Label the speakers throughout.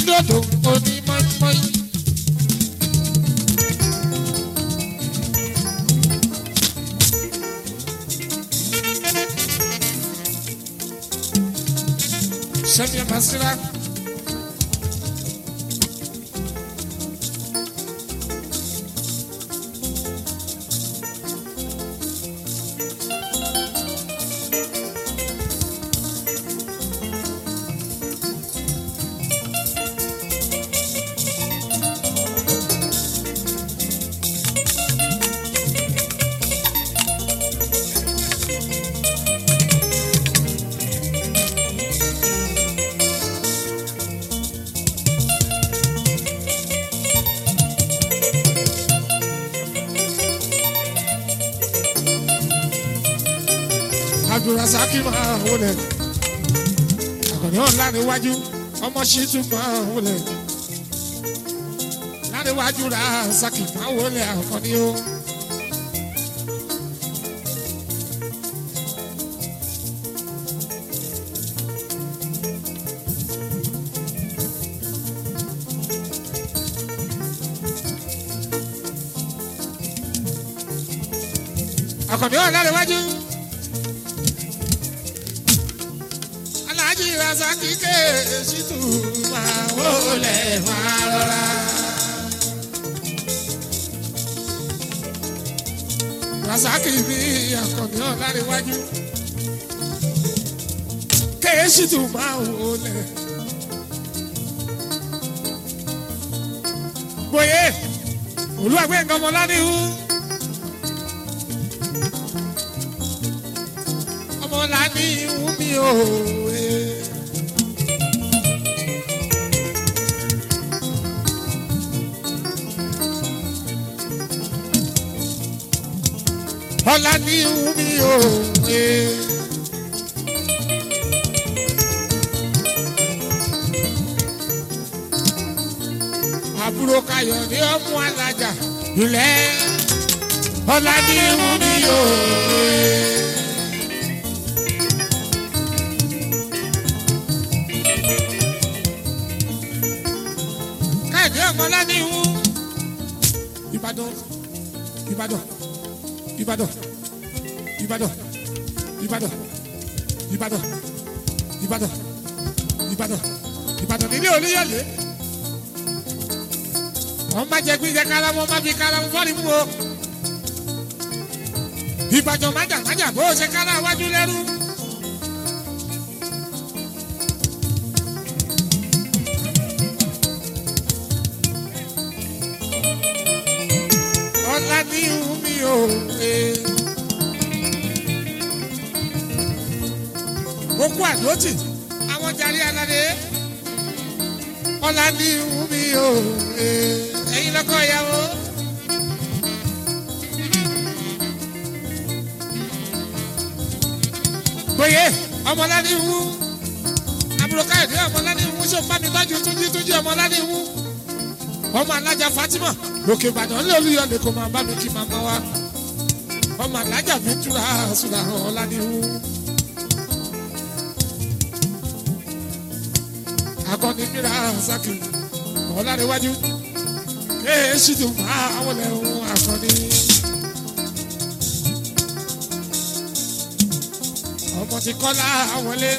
Speaker 1: onídòdò onímọ̀ọ́mọ́yì. sẹ́mi basira. abdulrasaki máa wọlé àkànní ọ̀hún láríwájú ọmọ ṣìtú máa wọlé láríwájú rasaki máa wọlé àkànní o. àkànní ọ̀hún láríwájú. aláàjì rasaki ké ṣìtú máa wọlé máa rọra. rasaki bí àkànní ọ̀hún láríwájú. ké ṣìtú máa wọlé. gbòye olúwàgbé nǹkan ọmọ lánìhù. ọmọ lánìhù mi ò. ọlá ní mi ò. àbúrò kayọ̀ ní ọmú alájà ilẹ̀ ọlá ní mi ò. káyọ̀dé ọmọ ọlá ní ìwú ìbàdàn ìbàdàn ìbàdàn ìbàdàn ìbàdàn ìbàdàn ìbàdàn ìbàdàn ìbàdàn nílé olóyọlé wọn má jẹ gbígbẹ kálámọ má fi kálámọ fọlì mú o ìbàdàn májà májà bó o ṣe kálá wájú lẹ́rú. ọlá ní omi ò lè. Okú àdótì, àwọn jàre aládé. Ọlá ní omi ò lè. Ẹyin lọ́kọ̀ ìyàwó. Gbòye, ọmọládé wú. Àbúrò Káyọ̀dé ọmọládé wú. Ṣé o bá mi tọ́jú túnjí túnjí ọmọládé wú? Ọmọ alájà Fatima lókè ìbàdàn lé olúyọlé kò máa bá mi kí màmá wa ọmọ alájà mi túra sùlà ọ̀làdìwú. akọni mìíràn saki ọ̀làdìwájú ee ṣìtò máa wọlé ohun akọni. ọmọ ti kọ́lá wọlé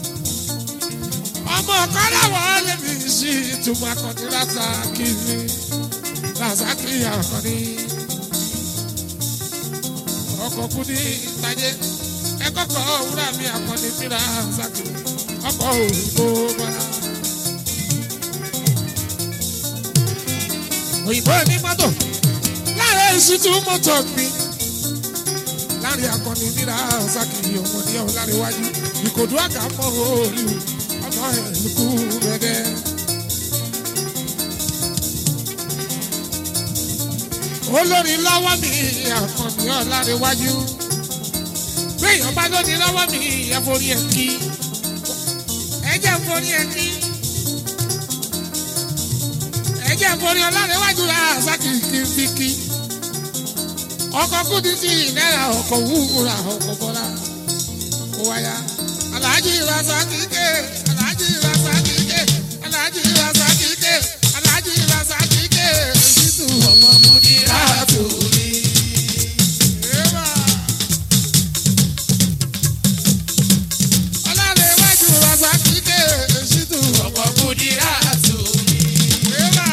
Speaker 1: ọmọ kọ́lá wọlé mi sí ìtumọ̀ akọni rásá kìíní rasaki akọni ọkọ kudi ìtajẹ ẹkọkọ wúrà mi akọni mi rasaki ọkọ òyìnbó bọlá. òyìnbó ní mọ́tò láàrin ìṣútú mọ́tò mi láàrin akọni mi rasaki ọmọ ní ọ̀hún láàrin iwájú ìkòdú àgà mọ́ òòlù ọmọ ẹ̀ lùkù rẹ̀ olórí lọ́wọ́ mi àkànní ọ̀làríwájú béèyàn bá lóní lọ́wọ́ mi ẹ̀fọ́rí ẹ̀ kí ẹ̀jẹ̀ forí ẹ̀ kí ẹ̀jẹ̀ forí ọ̀làríwájú rà sákìkì fi kí ọkọ̀ kúdi sí náírà ọkọ̀ wúra ọkọ̀ bọ́lá kó wáyà aláàjì rasaki ké aláàjì rasaki ké aláàjì rasaki.
Speaker 2: ọmọ múdìrá tù mí.
Speaker 1: Eba. Ọlárẹ̀wájú Rasaki dé Ṣítù.
Speaker 2: ọmọ múdìrá tù mí.
Speaker 1: Eba.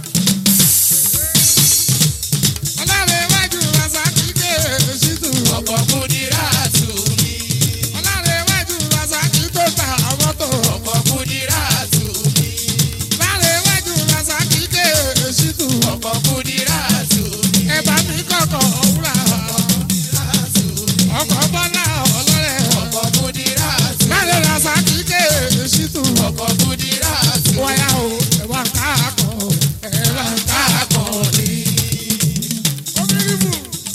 Speaker 1: Ọlárẹ̀wájú Rasaki dé Ṣítù.
Speaker 2: ọmọ múdìrá tù mí.
Speaker 1: Ọlárẹ̀wájú Rasaki tó ta mọ́tò.
Speaker 2: ọmọ múdìrá tù mí.
Speaker 1: Ọlárẹ̀wájú Rasaki dé Ṣítù.
Speaker 2: ọmọ múdìrá tù mí.
Speaker 1: Ẹ bá mi kọ̀kọ̀ òwúrà. Ọkọ̀ bọ́lá ọlọ́rẹ̀.
Speaker 2: ọmọ múdìrá tù mí.
Speaker 1: Láre Rasaki dé Ṣítù.
Speaker 2: ọmọ múdìrá tù mí.
Speaker 1: Wáyà o, ẹ̀wà káàkọ̀, ẹ̀wà káàkọ̀.
Speaker 2: akọni.
Speaker 1: Omiribu.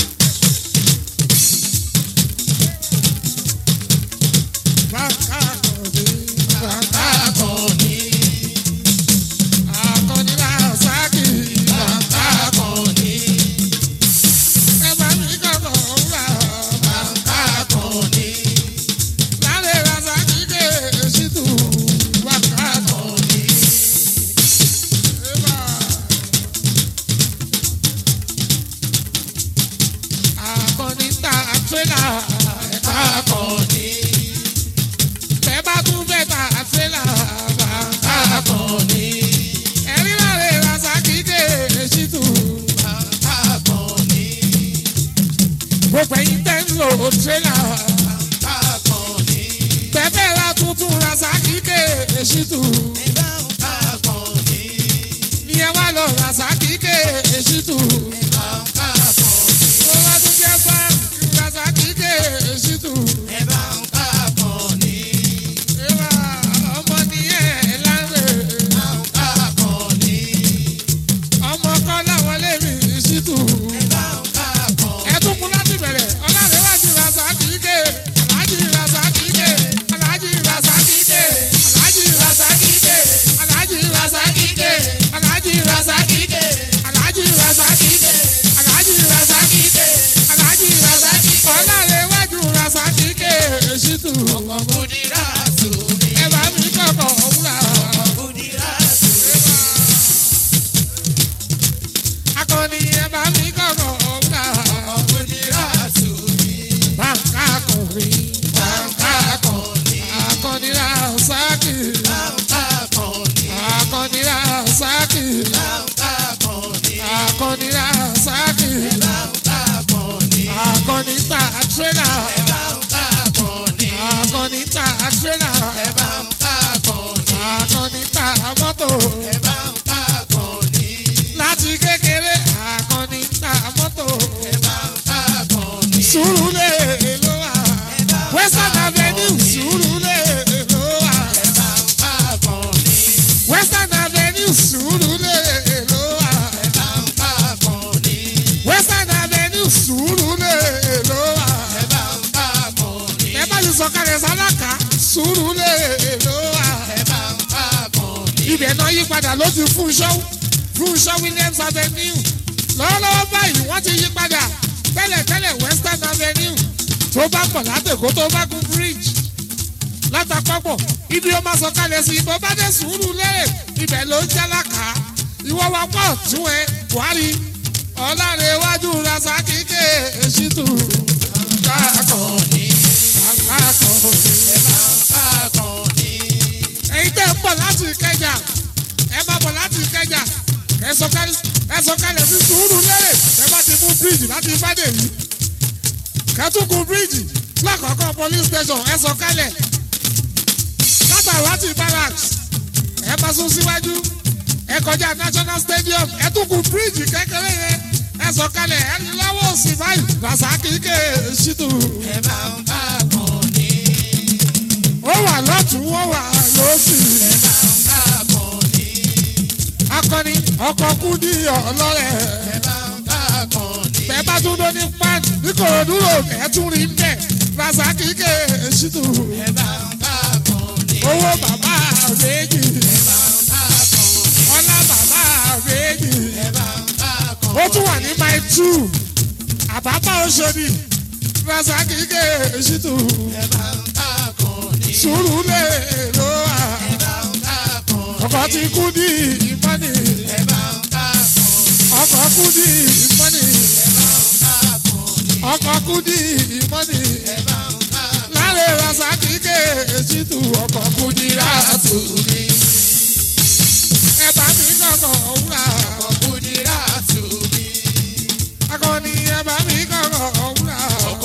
Speaker 1: Bàkà kọ̀dé, bàkà
Speaker 2: akọni.
Speaker 1: akọni Rasaki.
Speaker 2: akọni.
Speaker 1: Ẹ bá mi kọ̀kọ̀ wúrà.
Speaker 2: akọni.
Speaker 1: Láre Rasaki dé Ṣítù. Bàkà kọ̀dé. Eba. Akọni ta tírélà.
Speaker 2: akọni.
Speaker 1: Bẹ́ẹ̀ bá tún bẹ́ẹ̀ ta tírélà. Bàkà
Speaker 2: akọni.
Speaker 1: ẹ̀rí láre Rasaki dé Ṣítù.
Speaker 2: akọni.
Speaker 1: gbogbo ẹ̀yin tẹ́ ń lò tírélà.
Speaker 2: akọni.
Speaker 1: bẹ́ẹ̀ ra tuntun Rasaki dé Ṣítù.
Speaker 2: akọni.
Speaker 1: ní ẹ wá lọ Rasaki dé Ṣítù. ó wá tún jẹ́ bá Rasaki dé Ṣítù. ìwà ọmọ nìyẹn láre. ọmọ kọ́ láwọn lèmi Ṣítù. ẹ̀tún láti bẹ̀rẹ̀ ọlárẹ̀wájú Rasaki dé. aláàjì Rasaki dé. aláàjì Rasaki dé. aláàjì Rasaki dé. aláàjì Rasaki dé. aláàjì Rasaki dé. aláàjì Rasaki dé. aláàjì Rasaki dé. aláàjì Rasaki dé. ọlárẹ̀wájú Rasaki dé. Ṣítù. ẹ bá mi kọ̀kọ̀ wúrà. akọni ẹ bá mi kọ̀kọ̀ wúrà. bàǹkà kọ̀rí. bàǹkà kọ̀rí. akọni Rasaki. akọni Rasaki. akọni Rasaki. akọni ta tírélà. akọni ta tírélà. akọni ta mọ́tò. láti kékeré akọni ta mọ́tò. Sùúrùlérè ló wà. Western Avenue Sùúrùlérè ló wà. Western Avenue Sùúrùlérè ló wà. Western Avenue Sùúrùlérè ló wà. Ẹ bá ti sọ̀kalẹ̀ sálákà Sùúrùlérè ló wà. Ibẹ̀ náà yí padà ló ti Fúnṣọ́ Fúnṣọ́ Williams Avenue. Lọ́wọ́lọ́wọ́ báyìí wọ́n ti yí padà tẹ́lẹ̀tẹ́lẹ̀ Western Avenue tó bá pọ̀ látẹ̀kọ́ tó bá gun bridge látàpapọ̀ ibi ó máa sọ̀kalẹ̀ sí ibò bá dé sùúrù lérè ibẹ̀ ló ń jálákà ìwọ wa pọ̀ tún ẹ Buhari ọ̀làrẹ̀ iwájú Rasaki dé Ṣítù. Akọni, akọni. ẹ̀yin tẹ́ ń bọ̀ láti Ìkẹjà ẹ máa bọ̀ láti Ìkẹjà ẹ sọ̀kalẹ̀ ẹ sọ̀kalẹ̀ sí sùúrù lérè ẹ bá ti mú bíríìjì láti Fádèyí kẹtùkù bíríìjì lákọ̀ọ́kọ́ police station ẹ sọ̀kalẹ̀ látàrí láti barracks ẹ bá sún síwájú ẹ kọjá national stadium ẹ tún kù bíríìjì kékeré yẹn ẹ sọ̀kalẹ̀ ẹ lọ́wọ́ òsì báyìí Rasaki ké Ṣítù ó wà lọ́tún ó wà lọ́sì akọni ọkọ̀ kúndí ọlọ́rẹ̀ bẹ́ẹ̀ bá tún dó ní pan ní Kòròdú rò ẹ̀ tún rí bẹ́ẹ̀ Rasaki ké Ṣítù owó bàbá méjì ọlá bàbá méjì ó tún wà ní my two àbábá Òṣòdì Rasaki ké Ṣítù sùúrù lè ló wà ọkọ̀ ti kú ní ìmọ̀nì ọkọ̀ kúdì mọ́nì ọkọ̀ kúdì mọ́nì láre rasaki kéèjì tu ọkọ̀ kúdì ràtù ni ẹ bá mi kọ̀kọ̀ wúrà akọni ẹ bá mi kọ̀kọ̀ wúrà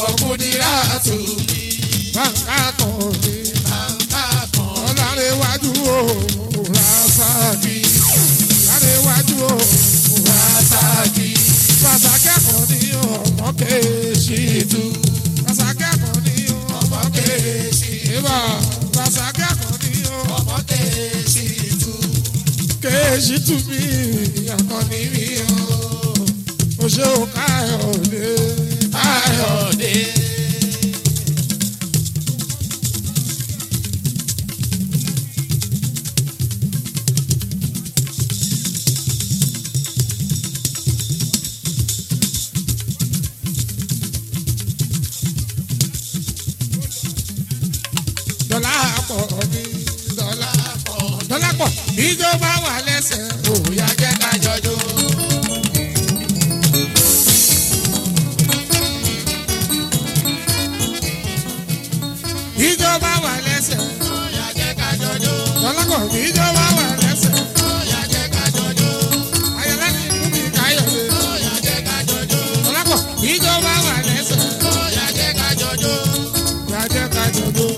Speaker 1: bàǹkà kan ní ọ̀làrẹ̀wájú o rasaki ọ̀làrẹ̀wájú o rasaki rasaki akọni ọmọ kéèjì tu rasaki akọni ọmọ kéèjì ìbá rasaki akọni ọmọ kéèjì tu mi akọni mi o o ṣe o káyọ̀dé káyọ̀dé. dọ́là pọ̀ ní dọ́là pọ̀ dọ́là pọ̀ ìjọba wà lẹ́sẹ̀ òòyà jẹ́ ká jọjọ́. ìjọba wà lẹ́sẹ̀ dọ́là pọ̀ ìjọba wà lẹ́sẹ̀ ayọ̀lá ní kúmi káyọ̀dé dọ́là pọ̀ ìjọba wà lẹ́sẹ̀ yàjẹ́ ká jọjọ́ yàjẹ́ ká jọjọ́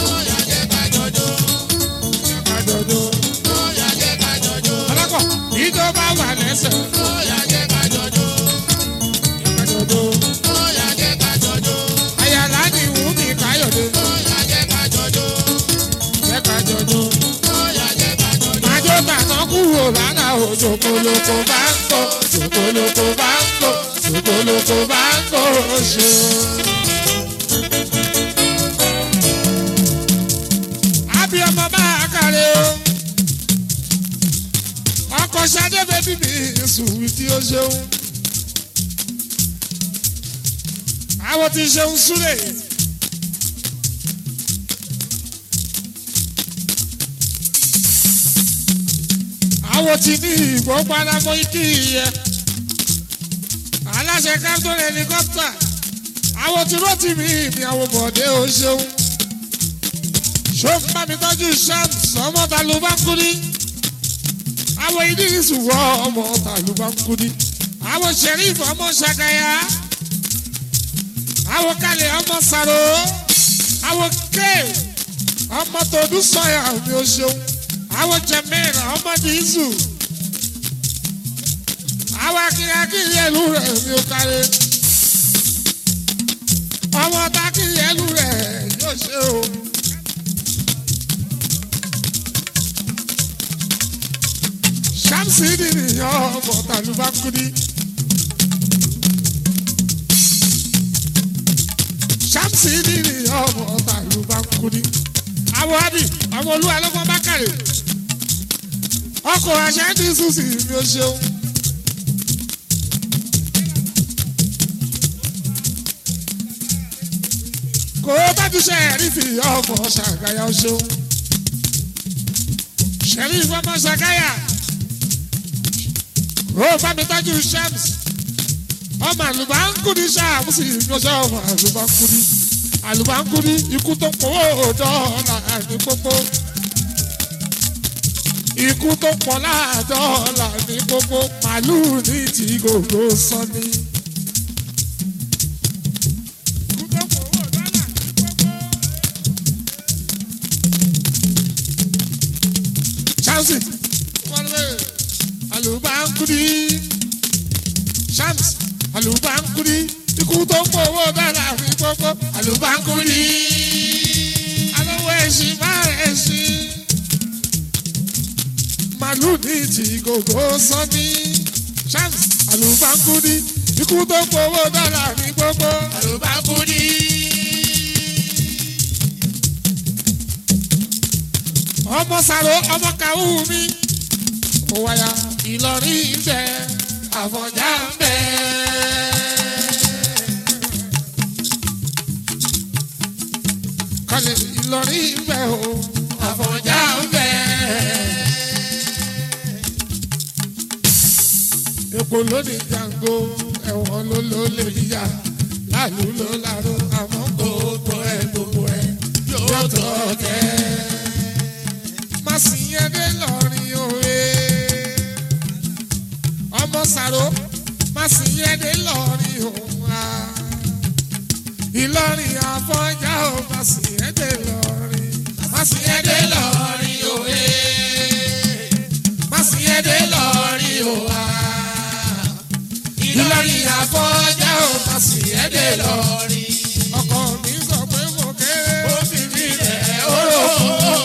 Speaker 1: dọ́là pọ̀ ìjọba wà lẹ́sẹ̀ yàjẹ́ ká jọjọ́ ayọ̀lá ní kúmi káyọ̀dé yàjẹ́ ká jọjọ́ májò tàná kúrò lánàá o ṣòkòlòkò bá ń kó ṣòkòlòkò bá ń kó ṣòkòlòkò bá ń kó ṣe. àbí ọmọ bá a kàlẹ́ o ọkọ̀ ṣadé bẹ́bí mi sùn tí ó ṣeun àwọn tí ṣeun súlẹ̀. àwọn tí ní ìgbọ́ palamọ́ ikí yẹ aláṣẹ captain helicopter àwọn tí rọ́ọ̀tì mi mi àwọn bọ̀dé o ṣeun ṣóun bá mi tọ́jú shams ọmọ tàlùbánkúni àwọn ìdírísù wọ ọmọ tàlùbánkúni àwọn sheriff ọmọ ṣàkàyà àwọn kalẹ̀ ọmọ sàrò àwọn ké ọmọ tòdú sọyà mi ò ṣeun àwọn jẹmẹ́rin ọmọ dìísù àwọn akínyakínyẹ ìlú rẹ̀ mi ò kárẹ̀ ọmọ takínyẹ ìlú rẹ̀ yóò ṣe o. ṣáàmùsì nìyẹn ọmọ tàlùbákúndí. ṣáàmùsì nìyẹn ọmọ tàlùbákúndí. àwọn àbí àwọn olúwa ló fọ́n bá kàrè ọkọ̀ aṣáájú ṣùṣì mi ò ṣeun. kò tọ́jú ṣẹ́ẹ̀rìfì ọmọ ṣàgáyà ó ṣeun. ṣẹ́ẹ̀rìfì ọmọ ṣàgáyà kò bá mi tọ́jú shams ọmọ àlùbáńkúni ṣàmùsì mi ò ṣe ọmọ àlùbáńkúni àlùbáńkúni ikú tó pọ̀ dọ́ọ̀là ní gbogbo ikú tó pọ̀ láàdọ́ọ̀là ní gbogbo màlúù ní ti gbogbo sọ́ni. Ikú tó pọ̀ owó dọ́là ní gbogbo. Chelsea wọlé àlùbáńkúni Shams àlùbáńkúni ikú tó pọ̀ owó dọ́là ní gbogbo àlùbáńkúni alówó ẹ̀sìn máa ẹ̀sìn màlúù ní ti gbogbo sọ́ni Shams àlùbáńkúni ikú tó pọ̀ owó dọ́là ní gbogbo àlùbáńkúni. ọmọ sàrò ọmọ kàwú mi ó wáyà Ìlọrin ń bẹ Àfọ̀njá ń bẹ. kọ́lé Ìlọrin ń bẹ o Àfọ̀njá ń bẹ. epo lónìí jango ẹ̀wọ̀n ló ló lè yíyá láàlú ló láró àmọ́ gbogbo ẹ̀ gbogbo ẹ̀ yóò tọ́ kẹ́. má sì yẹn dé lọ́rin òwe ọmọ sàrò má sì yẹn dé lọ́rin òun á. Ìlọrin àfọ̀njá ò má sì yẹn dé lọ́rin má sì yẹn dé lọ́rin òwe má sì yẹn dé lọ́rin òwa. Ìlọrin àfọ̀njá ò má sì yẹn dé lọ́rin. ọkọ mi sọ pé mo kéré ó fi mí rẹ̀ ó rò ó.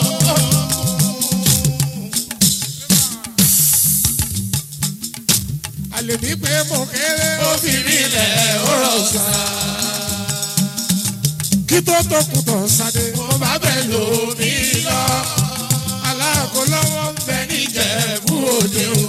Speaker 1: àlè mi pé mo kéré ó fi mí rẹ̀ ó rò sá. kí tó tó kù tán sáde mo bá bẹ̀ lò mí lọ. aláàkó lọ́wọ́ ń bẹ níjẹ̀bú òde o.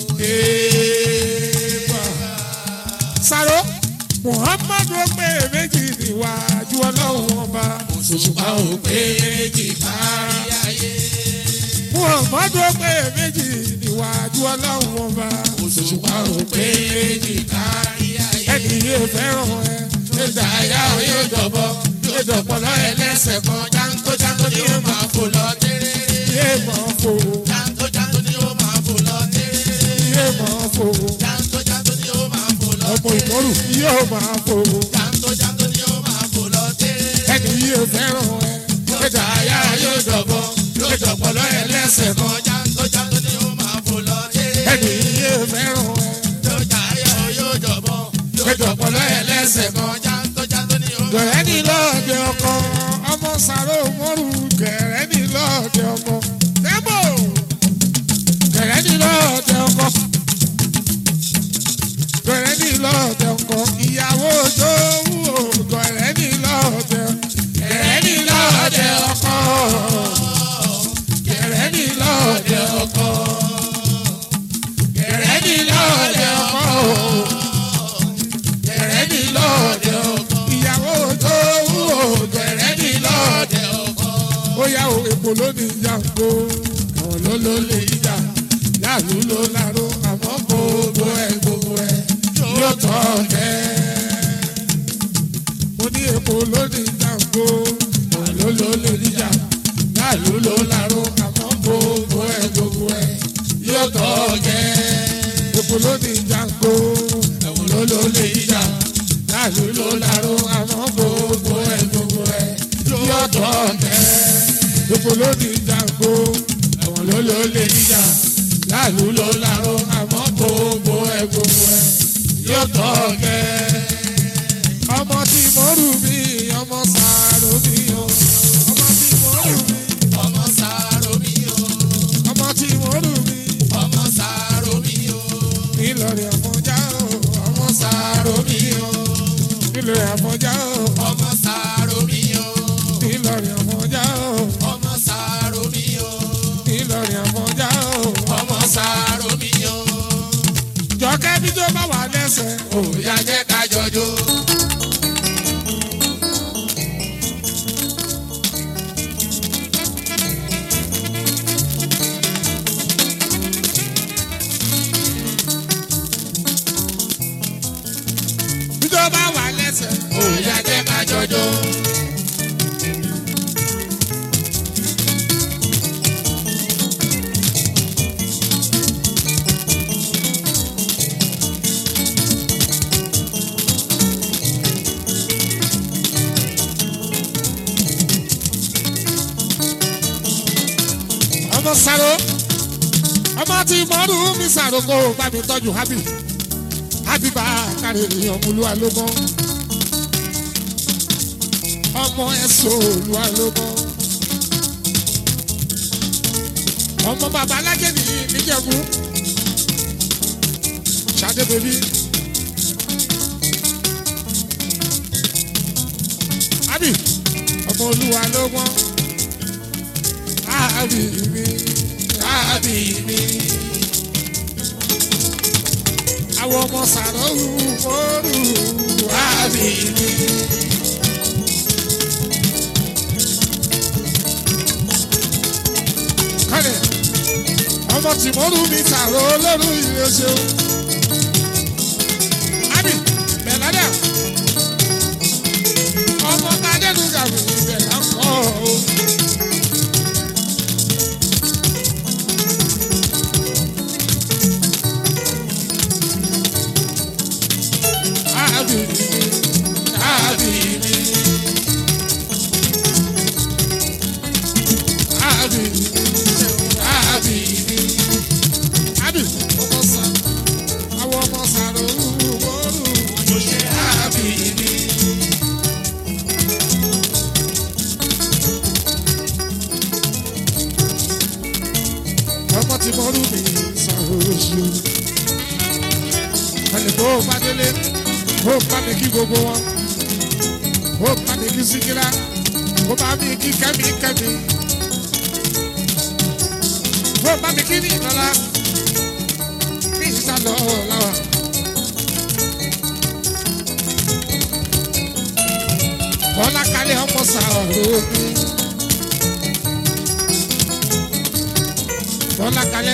Speaker 1: Èèbà. Sàró Muhammadu ó pé méjì níwájú ọlọ́run ọba. Òṣùpá ò pé méjì kárí ayé. Muhammadu ó pé méjì níwájú ọlọ́run ọba. Òṣùpá ò pé méjì kárí ayé. Ẹni yóò fẹ́ràn ẹ. Yóò dá ayá o yóò dọ̀bọ̀. Yóò dọ̀pọ̀ lọ́rẹ̀ lẹ́sẹ̀ kan. Jáńtó jáńtó ni ó máa fò lọ tẹ́rẹ́rẹ́. Yé máa fò.
Speaker 2: Jáńtó jáńtó ni ó máa fò lọ tẹ́rẹ́rẹ́.
Speaker 1: Yé máa fò.
Speaker 2: Jáńtó jáńtó ni ó máa fò lọ
Speaker 1: Ọmọ ìmọ̀rù yóò máa fò.
Speaker 2: Jáńtó jáńtó ni ó máa fò lọ tẹ́rẹ́rẹ́.
Speaker 1: Ẹni yóò fẹ́ràn ẹ. Yóò dá ayá yóò dọ̀bọ̀. Yóò dọ̀pọ̀ lọ́rẹ̀ lẹ́sẹ̀ kan.
Speaker 2: Jáńtó jáńtó ni ó máa fò lọ tẹ́rẹ́rẹ́.
Speaker 1: Ẹni yóò fẹ́ràn ẹ.
Speaker 2: Yóò jàáyà o yóò jọ̀bọ̀.
Speaker 1: Yóò dọ̀pọ̀ lọ́rẹ̀ lẹ́sẹ̀ kan.
Speaker 2: Jáńtó jáńtó ni ó máa
Speaker 1: Gẹ̀rẹ́ ní lọ́ọ̀dẹ ọkọ, ọmọ sàrò mọ́rù gẹ̀rẹ́ ní lọ́ọ̀dẹ ọkọ. Débò! Gẹ̀rẹ́ ní lọ́ọ̀dẹ ọkọ. Gẹ̀rẹ́ ní lọ́ọ̀dẹ ọkọ. Ìyàwó Jówú o, gẹ̀rẹ́ ní lọ́ọ̀dẹ. Gẹ̀rẹ́ ní lọ́ọ̀dẹ ọkọ. Gẹ̀rẹ́ ní lọ́ọ̀dẹ ọkọ. Gẹ̀rẹ́ ní lọ́ọ̀dẹ ọkọ gẹ̀rẹ́ ní lọ́ọ̀dẹ ọkọ. ìyàwó tó wú o gẹ̀rẹ́ ní lọ́ọ̀dẹ ọkọ. ó yá o èpo lónìí yàgò àwọn ló ló lè yíjà yàlú ló láró àmọ́ gbogbo ẹ̀ gbogbo ẹ̀ yóò tọ́ kẹ́. mo ní èpo lónìí yàgò àwọn ló ló lè yíjà yàlú ló láró àmọ́ gbogbo ẹ̀ gbogbo ẹ̀ yóò tọ́ kẹ́. èpo lónìí yàgò àwọn ló ló lè yíjà yàlú ló láró àmọ́ gbogbo ẹ̀ gbogbo ẹ̀ yóò tọ́ kẹ́. èpo lónìí yàgò àwọn ló ló lè yíjà yàlú ló láró àmọ́ gbogbo ẹ̀ gbogbo ẹ̀ yóò tọ́ kẹ́. ọmọ tí mo rù mí ọmọ sàárò mi o ọmọ tí mo rù mí
Speaker 2: ọmọ sàárò mi o.
Speaker 1: ọmọ tí mo rù mí
Speaker 2: Ọmọ sàárò mi o.
Speaker 1: nílọrin àfọ̀njá o ọmọ sàárò mi o nílọrin àfọ̀njá o
Speaker 2: Ọmọ sàárò mi o.
Speaker 1: nílọrin àfọ̀njá o
Speaker 2: Ọmọ sàárò mi o.
Speaker 1: nílọrin àfọ̀njá o
Speaker 2: Ọmọ sàárò mi o.
Speaker 1: jọkẹ́ bí tó bá wà lẹ́sẹ̀
Speaker 2: Òòyà jẹ́ ká jọjọ́.
Speaker 1: bí tó bá wà lẹ́sẹ̀
Speaker 2: Òòyà jẹ́ ká jọjọ́.
Speaker 1: ọmọ sàrò ọmọ tí mo rù mí sàrò kó o bá mi tọ́jú hábì hábì bá kárí ọmọlúwa ló mọ́ ọmọ ẹ̀sọ́ olúwa ló mọ́ ọmọ bàbá alájẹ̀dì níjẹ̀bú ṣadé bèbí hábì ọmọ olúwa ló mọ́ hábì mi hábì mi àwọn ọmọ sàrọ̀ wù mọ́rù hábì mi. kọ́lẹ̀ ọmọ tìmọ́rù mi sàrọ̀ olórú ìrẹsẹ̀ ti mọ́rú mi ṣàròṣe. ẹnì kó bá délé ó bá mi kí gbogbo wọn ó bá mi kí síkírá ó bá mi kí kẹ́mi kẹ́mi ó bá mi kí ní ìlọ́lá ní ìsàlọ̀ làwà. bọ́lá kalẹ̀ ọmọ sàrò mi. bọ́lá kalẹ̀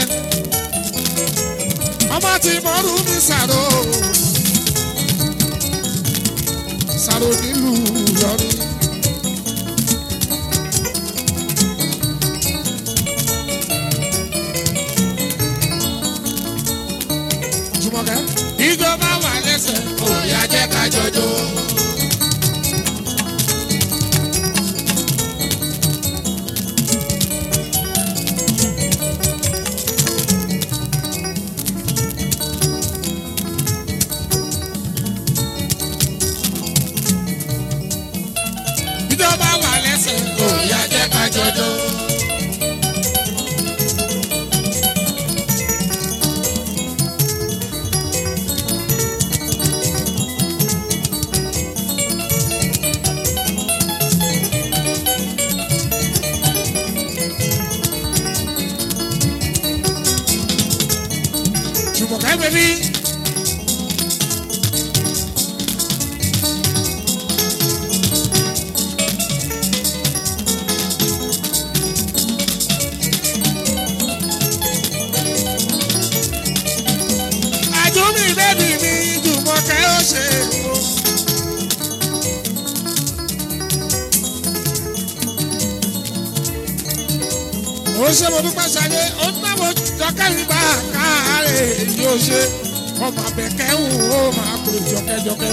Speaker 1: ọmọ tí mọ́rú mi sàrò. sàrò nílùú lọ́rí. Jùmọ̀kẹ́ ìjọba wà lẹ́sẹ̀.
Speaker 2: Òyà jẹ́ ká jọjọ́.
Speaker 1: ìjọba wà lẹ́sẹ̀.
Speaker 2: Òyà jẹ́ ká jọjọ́.
Speaker 1: Jùmọ̀kẹ́ bẹ̀bí. àjùmí bẹ́bí mi Jùmọ̀kẹ́ ó ṣe o. ó ṣe mo dúpẹ́ sáré ó náwó jọkẹ́rì bá káàárẹ̀ yóò ṣe ọmọ abẹ́kẹ́ ń ó máa pè jọkẹ́jọkẹ́.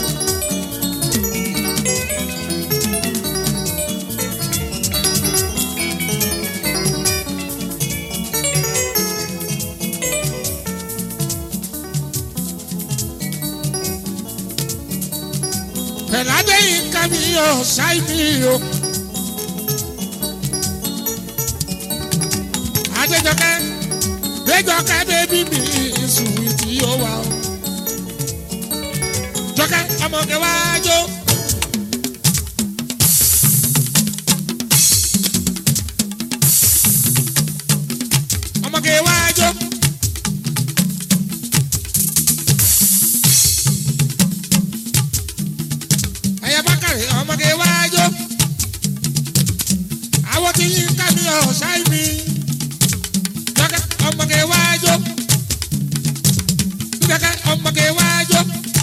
Speaker 1: pẹ̀ládé yìí ká mi yọ ṣáì mi o. adéjọkẹ́ déjọkẹ́ bébí mi ìsùnwì tí ó wà o. jọkẹ́ ọmọge wájú. ọmọge wájú. ẹ̀yà bákàrẹ̀ ọmọge wájú. àwọn tí yín ká mi ọ̀ ṣáì mi jọkẹ́ ọmọge wájú. jọkẹ́ ọmọge wájú.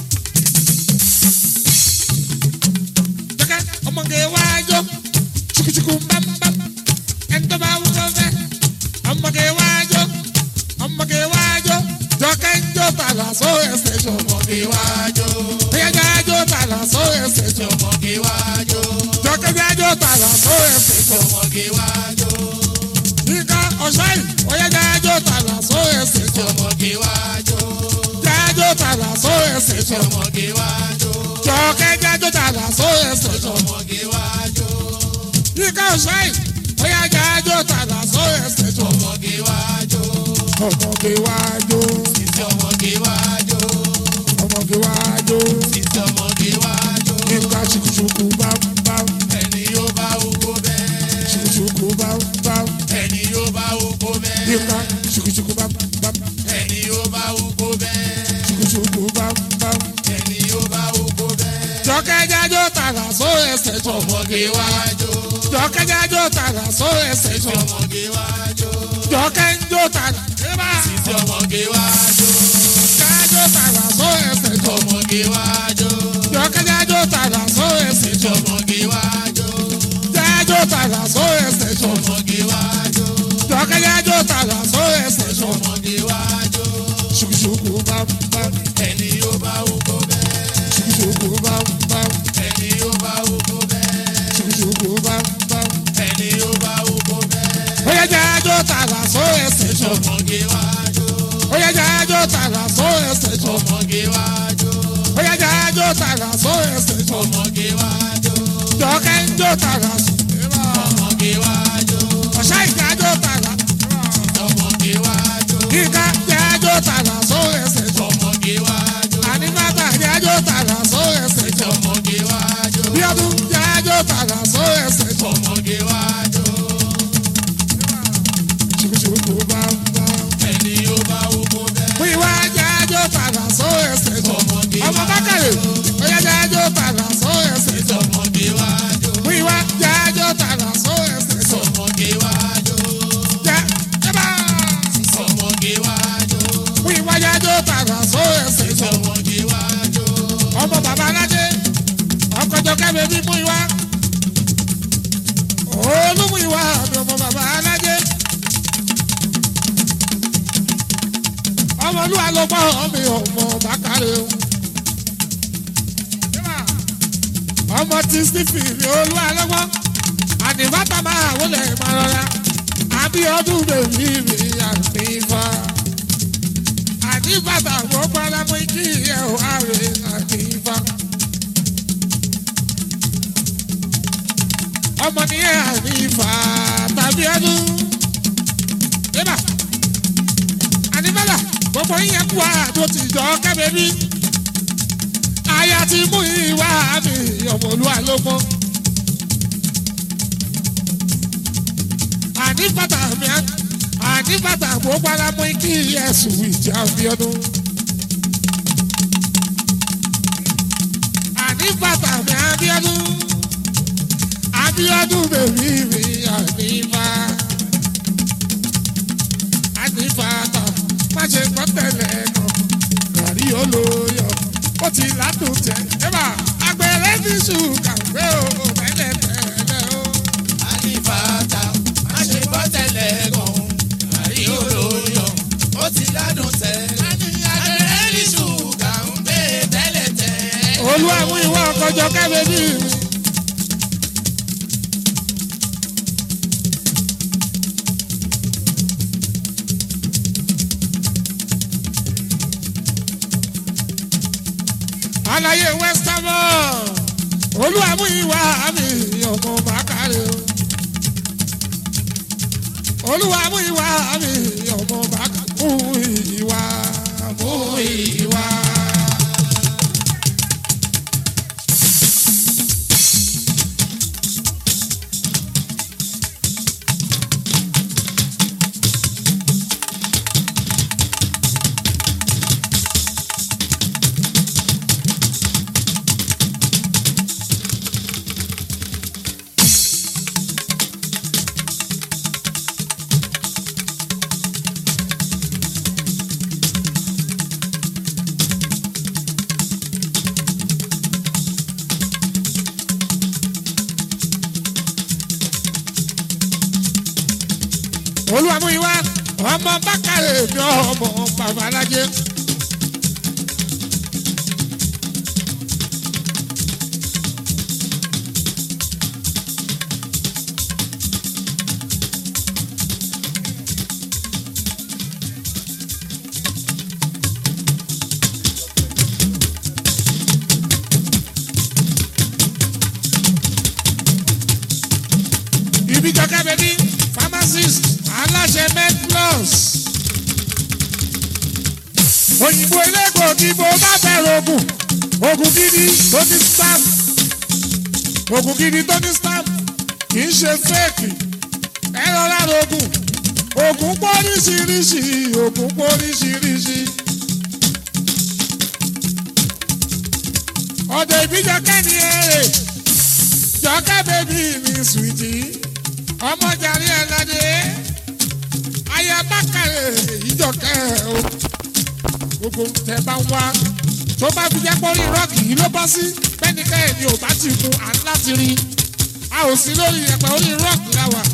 Speaker 1: jọkẹ́ ọmọge wájú. chukuchuku mbambam ẹni tó bá wúlò fẹ́. ọmọge wájú. ọmọge wájú. jọkẹ́ ń jó tàlà só ẹsẹ̀ jọ.
Speaker 2: Ọmọge wájọ́.
Speaker 1: ẹ̀yẹ́jà jó tàlà só ẹsẹ̀ jọ.
Speaker 2: Ọmọge wájọ́.
Speaker 1: jọkẹ́ bí ajó tàlà só ẹsẹ̀ jọ.
Speaker 2: Ọmọge wájọ́.
Speaker 1: Yínká ọ̀ṣọ́ yìí ọ̀yẹ́jà jó tàlà só ẹsẹ̀ jọ.
Speaker 2: Ọmọge wájọ́.
Speaker 1: jájó tàlà só ẹsẹ̀ jọ.
Speaker 2: Ọmọge wájọ́.
Speaker 1: jọkẹ́ jájó tàlà só ẹsẹ̀ jọ.
Speaker 2: Ọmọge wájọ́.
Speaker 1: Yínká ọ̀ṣọ́ yìí ọ̀yẹ́jà jó tàlà só ẹsẹ̀ jọ.
Speaker 2: Ọmọge wájọ́.
Speaker 1: ọmọge wájó
Speaker 2: Títí ọmọge wájọ́.
Speaker 1: ọmọge wájó
Speaker 2: Títí ọmọge wájọ́.
Speaker 1: Yínká ṣùkùṣùkù bámbám
Speaker 2: Ẹni yóò bá oko bẹ́ẹ̀.
Speaker 1: ṣùkùṣùkù bámbám
Speaker 2: Ẹni yóò bá oko bẹ́ẹ̀.
Speaker 1: Yínká ṣùkùṣùkù bámbám
Speaker 2: Ẹni yóò bá oko bẹ́ẹ̀.
Speaker 1: ṣùkùṣùkù bámbám.
Speaker 2: Ẹni yóò bá oko bẹ́ẹ̀.
Speaker 1: jọkẹ́ jájó tàlà só ẹsẹ̀ jọ.
Speaker 2: Ọmọge wájọ́.
Speaker 1: jọkẹ́ jájó tàlà só ẹsẹ̀ jọ.
Speaker 2: Ọmọge wájọ́.
Speaker 1: jọkẹ́ ń jó tàlà. Eba!
Speaker 2: Títí ọmọge wájọ́.
Speaker 1: jájó tàlà só ẹsẹ̀ jọ.
Speaker 2: Ọmọge wájọ́.
Speaker 1: jọkẹ́ jájó tàlà só ẹsẹ̀ jọ.
Speaker 2: Ọmọge wájọ́.
Speaker 1: jájó tàlà só ẹsẹ̀ jọ.
Speaker 2: Ọmọge wájọ́.
Speaker 1: jọkẹ́ jájó tàlà só ẹsẹ̀ jọ.
Speaker 2: Ọmọge wájọ́.
Speaker 1: ṣùkùṣùkù bámbám
Speaker 2: Ẹni yóò bá oko bẹ́ẹ̀.
Speaker 1: ṣùkùṣùkù bámbám
Speaker 2: Ẹni yóò bá oko bẹ́ẹ̀.
Speaker 1: ṣùkùṣùkù bámbám.
Speaker 2: Ẹni yóò bá oko bẹ́ẹ̀.
Speaker 1: ó yẹ jájó tàlà só ẹsẹ̀ jọ.
Speaker 2: Ọmọge wájọ́.
Speaker 1: ó yẹ jájó tàlà só ẹsẹ̀ jọ.
Speaker 2: Ọmọge wájọ́.
Speaker 1: ó yẹ jájó tàlà só ẹsẹ̀ jọ.
Speaker 2: Ọmọge wájọ́.
Speaker 1: jọkẹ́ ń jó tàlà só. Eba!
Speaker 2: Ọmọge wájọ́.
Speaker 1: ọ̀ṣá ìdájọ́ tàlà.
Speaker 2: Ọmọge wájọ́.
Speaker 1: olúwa ló gbọ́ mi ọmọ bákàrẹ́ o. ọmọ tí stephen ní olúwa ló gbọ́ àdìbátà máa wọlé máa rọra àbí ọdún bèbí mi àdìbá àdìbàtà wọ́n gbọ́dọ̀ mú kí ẹ̀ ò àrè àdìbá. ọmọ nìyẹn àdìbá tàbí ọdún. Eba àdìbàtà gbogbo yín kú àdó ti jọ kẹ́bẹ̀ẹ́bí. Aya ti mú ìwà mi ọmọlúwa ló mọ́. Àdìbàtà mi àdìbàtà mo gbára mú kí ẹ̀sùn ìjà fi ọdún. Àdìbàtà mi àbíọ́dún. Àbíọ́dún bèbí mi àdìbà. Àdìbàtà má ṣe gbọ́ tẹ̀lé kan. Gàrí olóyọ̀ ó ti ládùn tẹ̀. Ẹ̀bà àgbẹ̀rẹ̀ ti ṣùkà pé o tẹ́lẹ̀ tẹ́lẹ̀ o.
Speaker 2: Àlìfàtà má ṣe gbọ́ tẹ́lẹ̀ gan. Àrí olóyọ̀ ó ti ládùn tẹ̀. Àgbẹ̀rẹ̀ ní ṣúgà ń gbé tẹ́lẹ̀ tẹ́.
Speaker 1: Olúwa mú ìwọ ọkọjọ kẹ́bẹ̀bí mi. Àlàyé Western Olúwa mú ìwà mi ọmọ bàkàrẹ̀ o. Olúwa mú ìwà mi ọmọ bàkàrẹ̀ mú ìwà mú ìwà. olùwàmúyíwá ọmọ bákàrẹ̀ mi ọmọ babalájẹ. ibi jọkẹ́ bẹ́bí pharmacist aláṣẹ medplus. òyìnbó elégbòogi bó bá bẹ̀rẹ̀ oògùn oògùn gidi tó ní stamp oògùn gidi tó ní stamp kì í ṣe fẹ́ẹ̀kì ẹ rọra oògùn oògùn pọ̀ oríṣiríṣi oògùn pọ̀ oríṣiríṣi. ọ̀dọ̀ ìbíjọkẹ́ ni èrè jọkẹ́ bèbí mi sùìtì ọmọ jàre ẹ̀ ládé ayé bákàrẹ̀ ìjọkẹ́ o gbogbo tẹ bá ń wá tó bá fi jẹ́ pọ́rí rọ́ọ̀kì yìí ló bọ́ sí pẹ́nikẹ́ ẹ̀ ni ò bá ti kun à ń láti rí a ò sí lórí ẹ̀pẹ́ orí rọ́ọ̀kì la wà.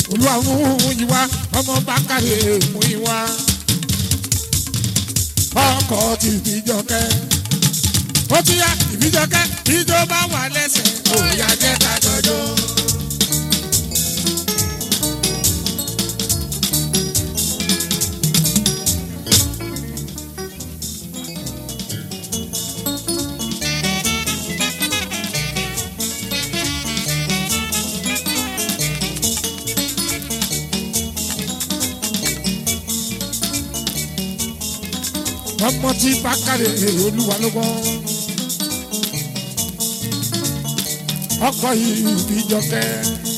Speaker 1: olúwa mú ìwà ọmọ bákàrẹ mú ìwà ọkọ ti ìbíjọkẹ ó tún yá ìbíjọkẹ ìjọ bá wà lẹ́sẹ̀ ó yá jẹ́ ká jọjọ. ọmọ tí bákàrẹ olúwa ló gbọ́. ọkọ yìí ìbíjọkẹ́.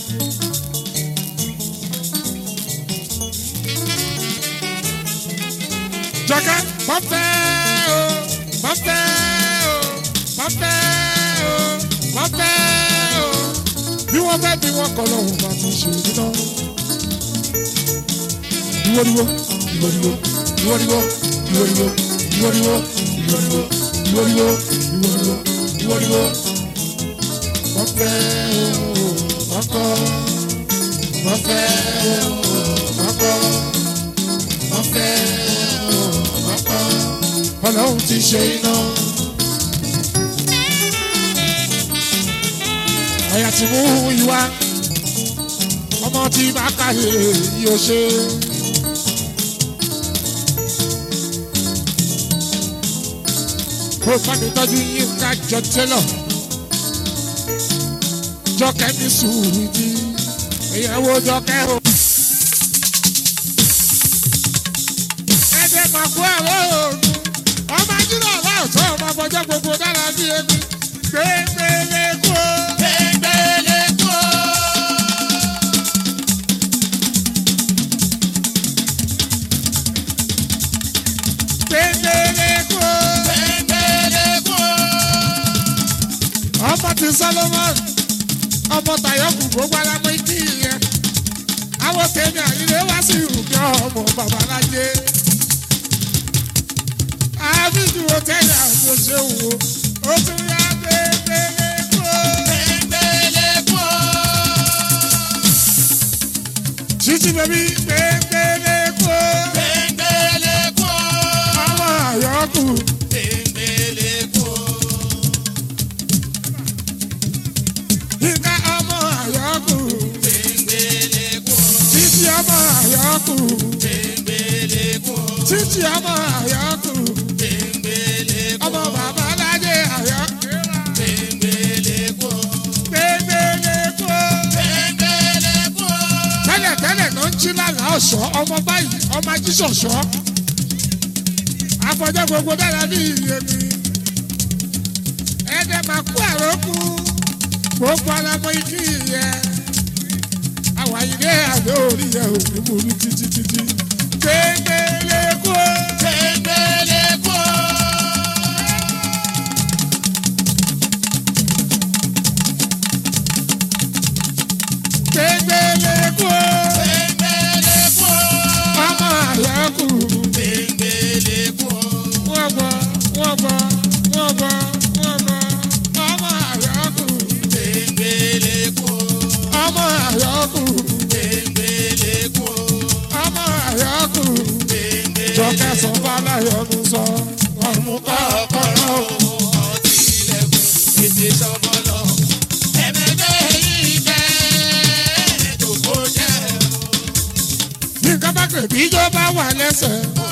Speaker 1: jọkẹ́ pọ́pẹ́ o pọ́pẹ́ o pọ́pẹ́ o pọ́pẹ́ o bí wọ́n fẹ́ bí wọ́n kọ́ lọ́hùn bá ti ṣe nínú. ìwọ́diwọ́ ìwọ́diwọ́ ìwọ́diwọ́ ìwọ́diwọ́ ìwọ́diwọ́ ìwọ́diwọ́ ìwọ́diwọ́ ìwọ́diwọ́ ìwọ́diwọ́ wọ́n fẹ́ o wọ́n kọ́ wọ́n fẹ́ o wọ́n kọ́ wọ́n fẹ́ o wọ́n kọ́ ọlọ́run ti ṣe iná. àyà tí mú ìwà ọmọ tí bá kàyé yóò ṣe. kó fami tọ́jú yín ká jọ tẹ́lọ̀ jọkẹ́ ní sùúrù jí ìyàwó jọkẹ́ o. ẹ̀jẹ̀ máa kú ẹ̀rọ òògùn ọmọ ajínigbà aláìsọ ọmọ afọjọ́ gbogbo dára bí ebi gbẹgbẹlẹ kú o.
Speaker 2: Gbẹ̀ngbẹ̀lẹ̀ kú o.
Speaker 1: gbẹgbẹlẹ kú o.
Speaker 2: Gbẹ̀ngbẹ̀lẹ̀ kú o.
Speaker 1: ọmọ ti solomon ọmọ tayọkù gbogbo alamọ ikí yẹn àwọn tèmi àyílẹ wá sí ìrùkẹ ọmọ babalájé àbíjú hòtẹ́ẹ̀lì àwọn òṣèwò ó tún yá gbẹgbẹlẹ kú o.
Speaker 2: Gbẹ̀ngbẹ̀lẹ̀ kú o.
Speaker 1: títí bẹbí gbẹgbẹlẹ kú o.
Speaker 2: Gbẹ̀ngbẹ̀lẹ̀ kú o.
Speaker 1: ọmọ àyọkù
Speaker 2: Gbẹ̀ngbẹ̀lẹ̀ kú o.
Speaker 1: yínká ọmọ àyọkù
Speaker 2: Gbẹ̀ngbẹ̀lẹ̀ kú o.
Speaker 1: títí ọmọ àyọkù
Speaker 2: Gbẹ̀ngbẹ̀lẹ̀ kú o.
Speaker 1: títí ọmọ àyọkù
Speaker 2: Gbẹ̀ngbẹ̀lẹ̀ kú o.
Speaker 1: ọmọ babalájé àyọkù
Speaker 2: Gbẹ̀ngbẹ̀lẹ̀ kú o.
Speaker 1: gbẹgbẹlẹ kú o.
Speaker 2: Gbẹ̀ngbẹ̀lẹ̀ kú o.
Speaker 1: tẹ́lẹ̀ tẹ́lẹ̀ ló ń jí lálàá ọ̀ṣọ́ ọmọ báyìí ọmọ ajíṣọ̀ṣọ́ afọjọ́ gbogbo dára bí iye mi ẹ̀ẹ́dẹ̀ máa kú àrókù gbogbo alamọ ikí yẹ àwàyílé àdó orí yẹ òní múlú títí títí gbẹgbẹlẹ kú o.
Speaker 2: Gbẹ̀ngbẹ̀lẹ̀ kú o.
Speaker 1: gbẹgbẹlẹ kú o.
Speaker 2: Gbẹ̀ngbẹ̀lẹ̀ kú o.
Speaker 1: ọmọ àyọkù
Speaker 2: Gbẹ̀ngbẹ̀lẹ̀ kú o.
Speaker 1: wọ́n gbọ́ wọ́n gbọ́ wọ́n gbọ́ wọ́n gbọ́ ọmọ àyọkù
Speaker 2: Gbẹ̀ngbẹ̀lẹ̀ kú o.
Speaker 1: ọmọ àyọkù.
Speaker 2: Gbẹ̀ngbẹ̀lẹ̀ kú o.
Speaker 1: ọmọ àyọkù jọkẹ́ sọ fàlàyọ̀nù sọ ọmú kọ́kọ́rọ́ o. ní nǹkan bá pè bí ijó bá wà lẹ́sẹ̀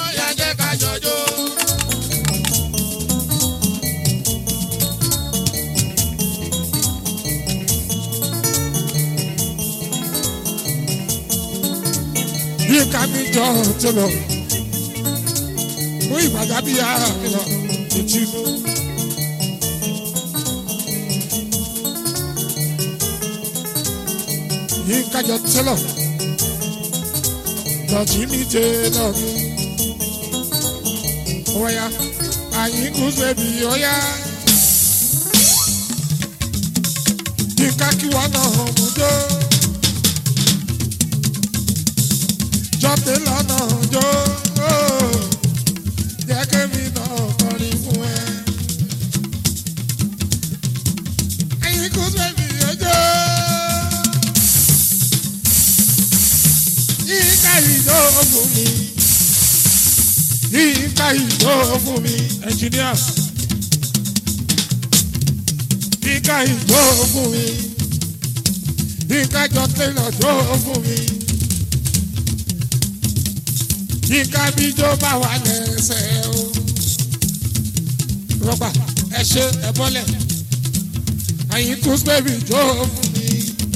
Speaker 1: bí nǹkan mi jọ ti lọ mú ìgbàgbá bí ara mi lọ etí mú. yí kájọ tẹ́lọ̀ dọ̀tí mi jẹ́ lọ mi. Oya, àyínkù bèbí oya. Yínká kí wọ́n náà hàn mú jó. Jọ́pẹ́ lọ́nà jó. Jẹ́ kémi náà kọrin fún ẹ. Àyínkù bèbí ojo. yínká ìjọ fún mi yínká ìjọ fún mi ẹnjìníà yínká ìjọ fún mi yínká jọ tẹ́lọ̀ jọ fún mi yínká bíjó bá wà lẹ́sẹ̀ o rọ́bà ẹ ṣe ẹ bọ́lẹ̀ àyìn tún bẹ́bí jọ fún mi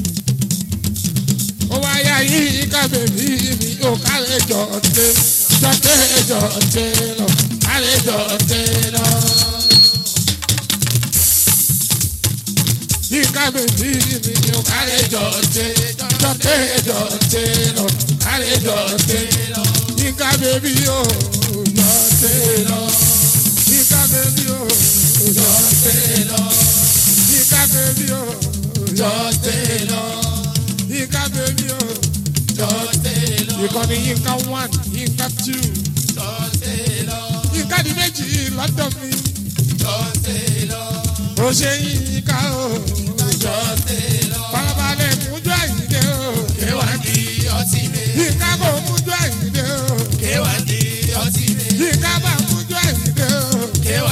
Speaker 1: ó wá yá yínká bèbí mi ò kálẹ̀ jọ tẹ́ jọ tẹ́ jọ tẹ́ lọ kálẹ̀ jọ tẹ́ lọ. Yínká bèbí mi ò kálẹ̀ jọ tẹ́ jọ tẹ́ jọ tẹ́ lọ kálẹ̀ jọ tẹ́ lọ. Yínká bèbí ò jọ tẹ́ lọ. Yínká bèbí ò jọ tẹ́ lọ. Yínká bèbí ò jọ tẹ́ lọ. Yínká bèbí ò jọ tẹ́ lọ. Ìkànnì Yínká one Yínká two Yínká di méjì lọ́dọ̀ mi. Ó ṣe Yínká o. Farabalẹ̀ mújú àyíké o. Yínká kò mújú àyíké o. Yínká bá mújú àyíké o.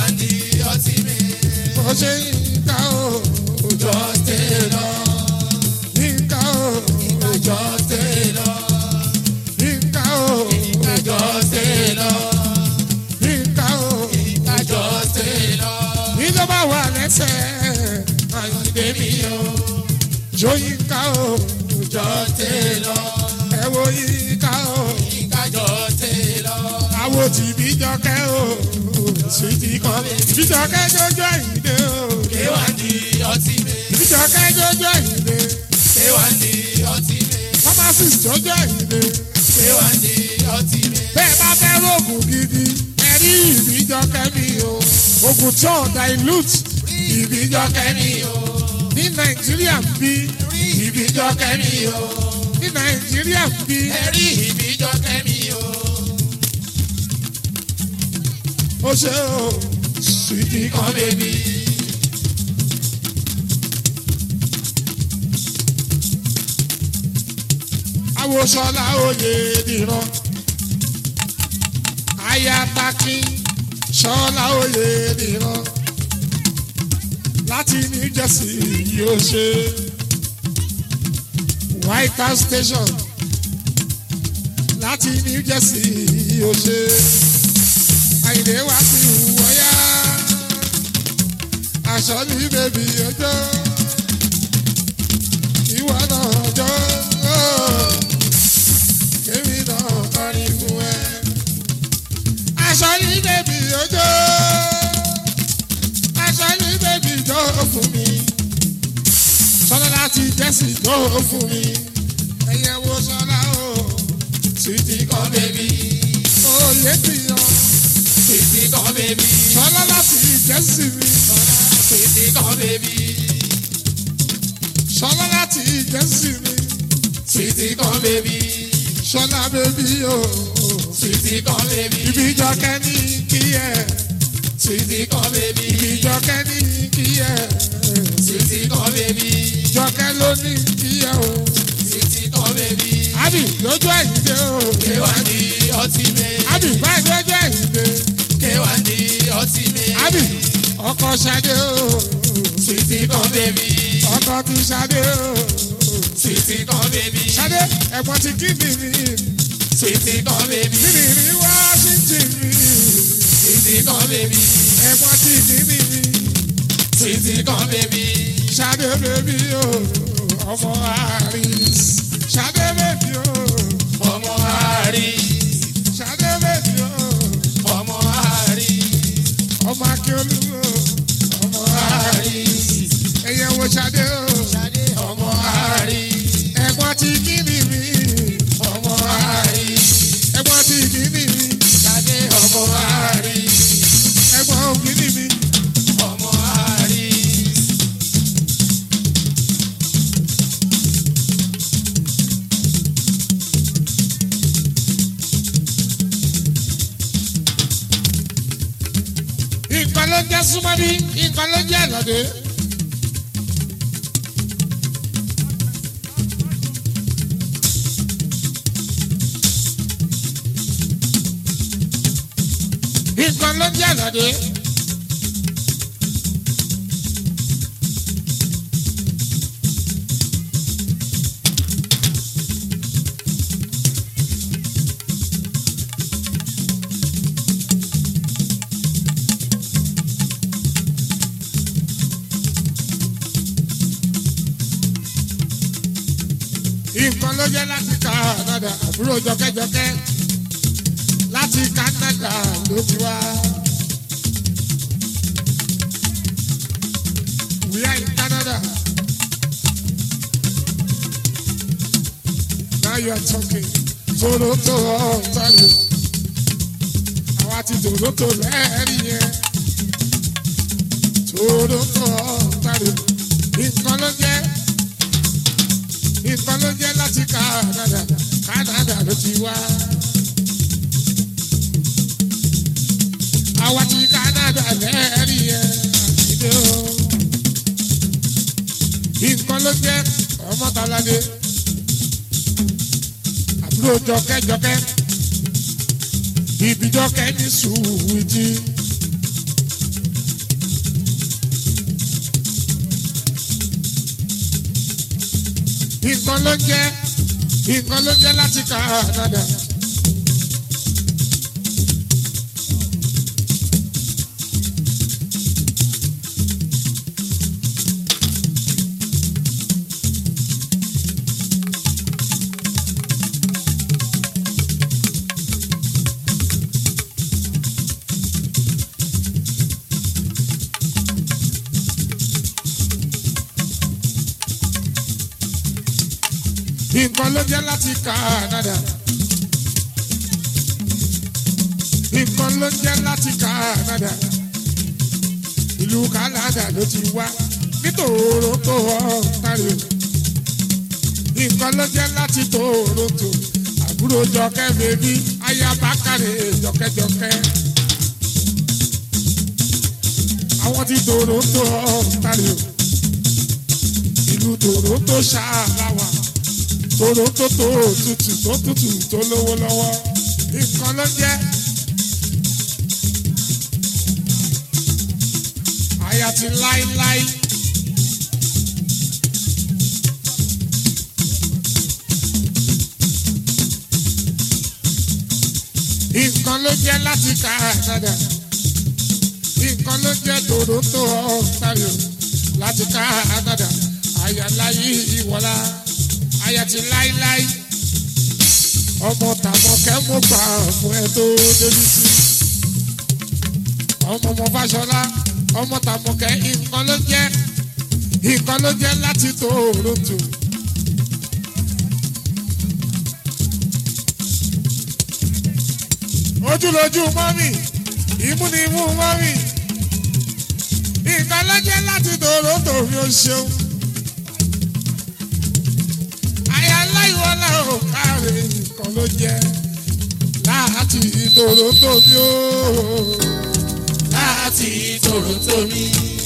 Speaker 1: Ó ṣe Yínká o. Jọ tẹ́ lọ. Yínká o. Jọ tẹ́ lọ. Yínká o. Jọ tẹ́ lọ. Yínká o. Jọ tẹ́ lọ. Ìjọba wà lẹ́sẹ̀ àyíké mi o. Jó Yínká o. Jọ tẹ́ lọ. Ẹ wo Yínká o. Àwo tí bíjọkẹ́ o. Sùtì kan. Bíjọkẹ́ jójó àyíké o. Bíjọkẹ́ jójó àyíké. Pharmacist jójó àyíké. Bẹ́ẹ̀ bá fẹ́ rògùn gidi, ẹ rí ìbíjọkẹ́ mi o. Ògùn tí ò dilute ìbíjọkẹ́ mi o. Ní Nàìjíríà ń bí ìbíjọkẹ́ mi o. Ní Nàìjíríà ń bí ó ṣe o. Sùtì kan bèbí. Awoṣọlá oyè dìran. Ayataki ṣọlá oyè dìran. Láti New Jersey yóò ṣe. White House Station. Láti New Jersey yóò ṣe. Àyìnlé wá sí ìwọ́yá. Aṣọ ní bèbí ọjọ́. Ìwọ náà ọjọ́. Kémi náà kọrin fún ẹ. Aṣọ ní bèbí ọjọ́. Aṣọ ní bèbí jọ fún mi. Sọlá láti jẹ́sì jọ fún mi. Ẹyẹ wo sọlá o. Sweetie kan bèbí. Oyè ti yan. Sọlá láti jẹ́sì mi. Sọlá láti jẹ́sì mi. Sọlá bèbí o. Ibi ìjọkẹ́ ní kí ẹ. Ibi ìjọkẹ́ ní kí ẹ. Ìjọkẹ́ ló ní kí ẹ o. Ábì lójú ẹ̀yìndé o. Ábì báyìí lójú ẹ̀yìndé. Ábì ọkọ̀ Ṣadé o. Ọkọ̀ ti Ṣadé o. Ṣadé ẹ̀gbọ́n ti kí mi mi. Kí ni ní Washington mi. Ẹ̀gbọ́n ti kí mi mi. Ṣadé bèbí o. Ọmọ Aris. Ṣadé bèbí o. Ṣadé bèbí o. Ọmọ Akíolú o. Ọmọ Aris. Ẹyẹ wo Ṣadé o. Ẹ̀gbọ́n ti kí mi mi. Ẹ̀gbọ́n ti kí mi mi. Ẹ̀gbọ́n òkì mi mi. Nǹkan ló ń jẹ́ súnmọ́bí, nǹkan ló ń jẹ́ àlọ́dẹ. ló ń jẹ́ àlàdé. nǹkan ló jẹ́ láti Canada àbúrò jọkẹ́jọkẹ́ láti Canada ló ti wá. We are in Canada. Now you are talking. Toronto, Ontario. Àwa ti Toronto lẹ́ẹ̀rí yẹn. Toronto, Ontario. Nǹkan ló jẹ́ nǹkan ló jẹ́ láti Canada Canada ló ti wá. àwa ti Canada lẹ́ẹ̀rí ẹ̀ àtìdé o. nǹkan ló jẹ́ ọmọtàládé àbúrò jọkẹ́jọkẹ́ ìbíjọkẹ́ ní sùwìtì. nǹkan ló jẹ́ nǹkan ló jẹ́ láti Canada. nǹkan ló jẹ́ láti Canada. nǹkan ló jẹ́ láti Canada. ìlú Canada ló ti wá ní Toronto Ontario. nǹkan ló jẹ́ láti Toronto. àbúrò jọkẹ́ bèbí ayabakare jọkẹ́jọkẹ́. àwọn ti Toronto Ontario. ìlú Toronto ṣáàláwà toronto tó tutù tó tutù tó lówó lọ́wọ́ nǹkan ló jẹ́. àyà ti láíláí. nǹkan ló jẹ́ láti Canada nǹkan ló jẹ́ toronto Ontario láti Canada àyà láyé ìwọlá aya ti láíláí ọmọ tàmọ̀kẹ́ mo gbà fún ẹ tó débi sí ọmọ ọmọ Fáṣọlá ọmọ tàmọ̀kẹ́ nǹkan ló jẹ́ nǹkan ló jẹ́ láti Toronto. ojúlójú mọ́mì ìmú ni imú mọ́mì nǹkan ló jẹ́ láti Toronto mi ò ṣeun. aláìwọlá ò káre nǹkan ló jẹ láti Toronto mi ó
Speaker 2: láti Toronto mi.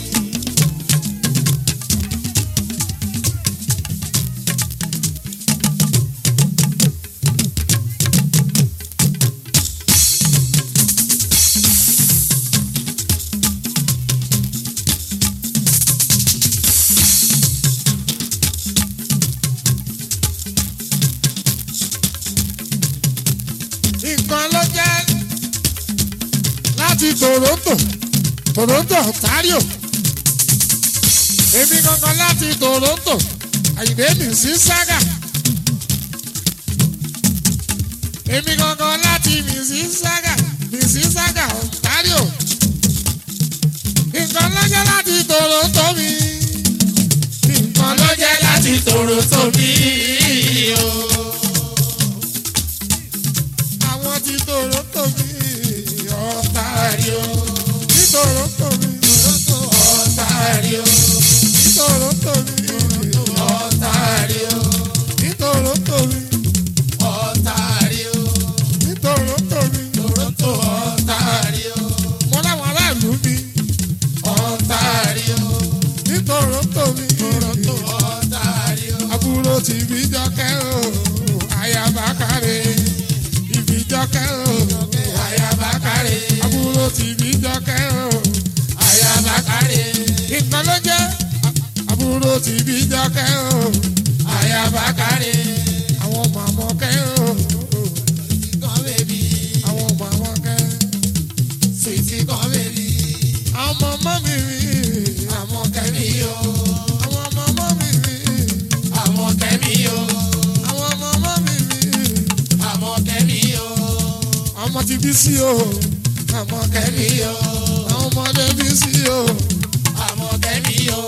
Speaker 1: nǹkan ló jẹ láti Toronto Toronto Ontario èmi gangan láti Toronto àyìnbé mi sí sága èmi gangan láti Mississauga Mississauga Ontario nǹkan ló jẹ́ láti Toronto mi nǹkan ló jẹ́ láti
Speaker 2: Toronto mi o.
Speaker 1: àwọn ti Toronto mi Ontario ní Toronto mi
Speaker 2: Ontario,
Speaker 1: ní Toronto mi
Speaker 2: Ontario,
Speaker 1: ní Toronto mi
Speaker 2: Ontario,
Speaker 1: ní Toronto mi
Speaker 2: Toronto, Ontario,
Speaker 1: mo láwọn aráàlú mi
Speaker 2: Ontario,
Speaker 1: ní Toronto mi
Speaker 2: Toronto, Ontario,
Speaker 1: àbúrò tìbí jọkẹ́ o ti bí jọkẹ́ o
Speaker 2: àyàbá kárí
Speaker 1: àwọn màmọ́ kẹ́ o
Speaker 2: kan bèbí
Speaker 1: àwọn màmọ́ kẹ́
Speaker 2: sweetie kan bèbí
Speaker 1: àwọn màmá mi rí
Speaker 2: àmọ́ kẹ́mi o
Speaker 1: àwọn màmá mi rí
Speaker 2: àmọ́ kẹ́mi o
Speaker 1: àwọn màmá mi rí
Speaker 2: àmọ́ kẹ́mi o
Speaker 1: ọmọ ti bí sí o àmọ́
Speaker 2: kẹ́mi
Speaker 1: kẹ́mi
Speaker 2: o
Speaker 1: àwọn ọmọdé bí sí o
Speaker 2: àmọ́ kẹ́mi o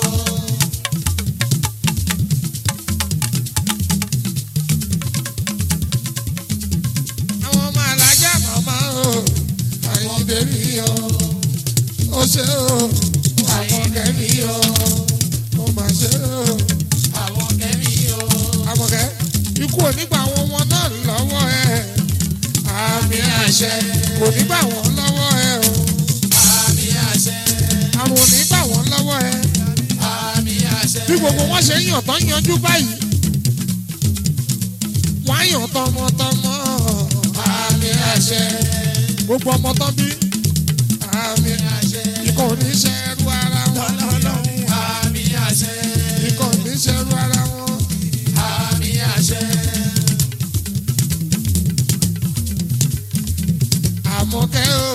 Speaker 1: àwọn ọmọ alájà màmá o àyíǹde mi o ó ṣe o àmọ́ kẹ́mi o ó mà ṣe o
Speaker 2: àmọ́ kẹ́mi o
Speaker 1: àmọ̀kẹ́ ikú onígbà àwọn ọmọ náà lọ́wọ́ ẹ̀ àmì àṣẹ kò nígbà wọn lọ́wọ́ ẹ̀ o
Speaker 2: àmì àṣẹ
Speaker 1: àrùn onígbà wọn lọ́wọ́ ẹ̀
Speaker 2: àmì àṣẹ
Speaker 1: bí gbogbo wọn ṣe ń yàn tán yanjú báyìí wọ́n á yàn tọmọtọmọ
Speaker 2: àmì àṣẹ
Speaker 1: gbogbo ọmọ tán bí àmì
Speaker 2: àṣẹ
Speaker 1: ikọ̀ oníṣẹ́ ẹrú ara wọn
Speaker 2: lọ́lọ́lọ́hún àmì àṣẹ
Speaker 1: ikọ̀ oníṣẹ́ ẹrú ara wọn
Speaker 2: àmì àṣẹ
Speaker 1: àmọ̀kẹ́ o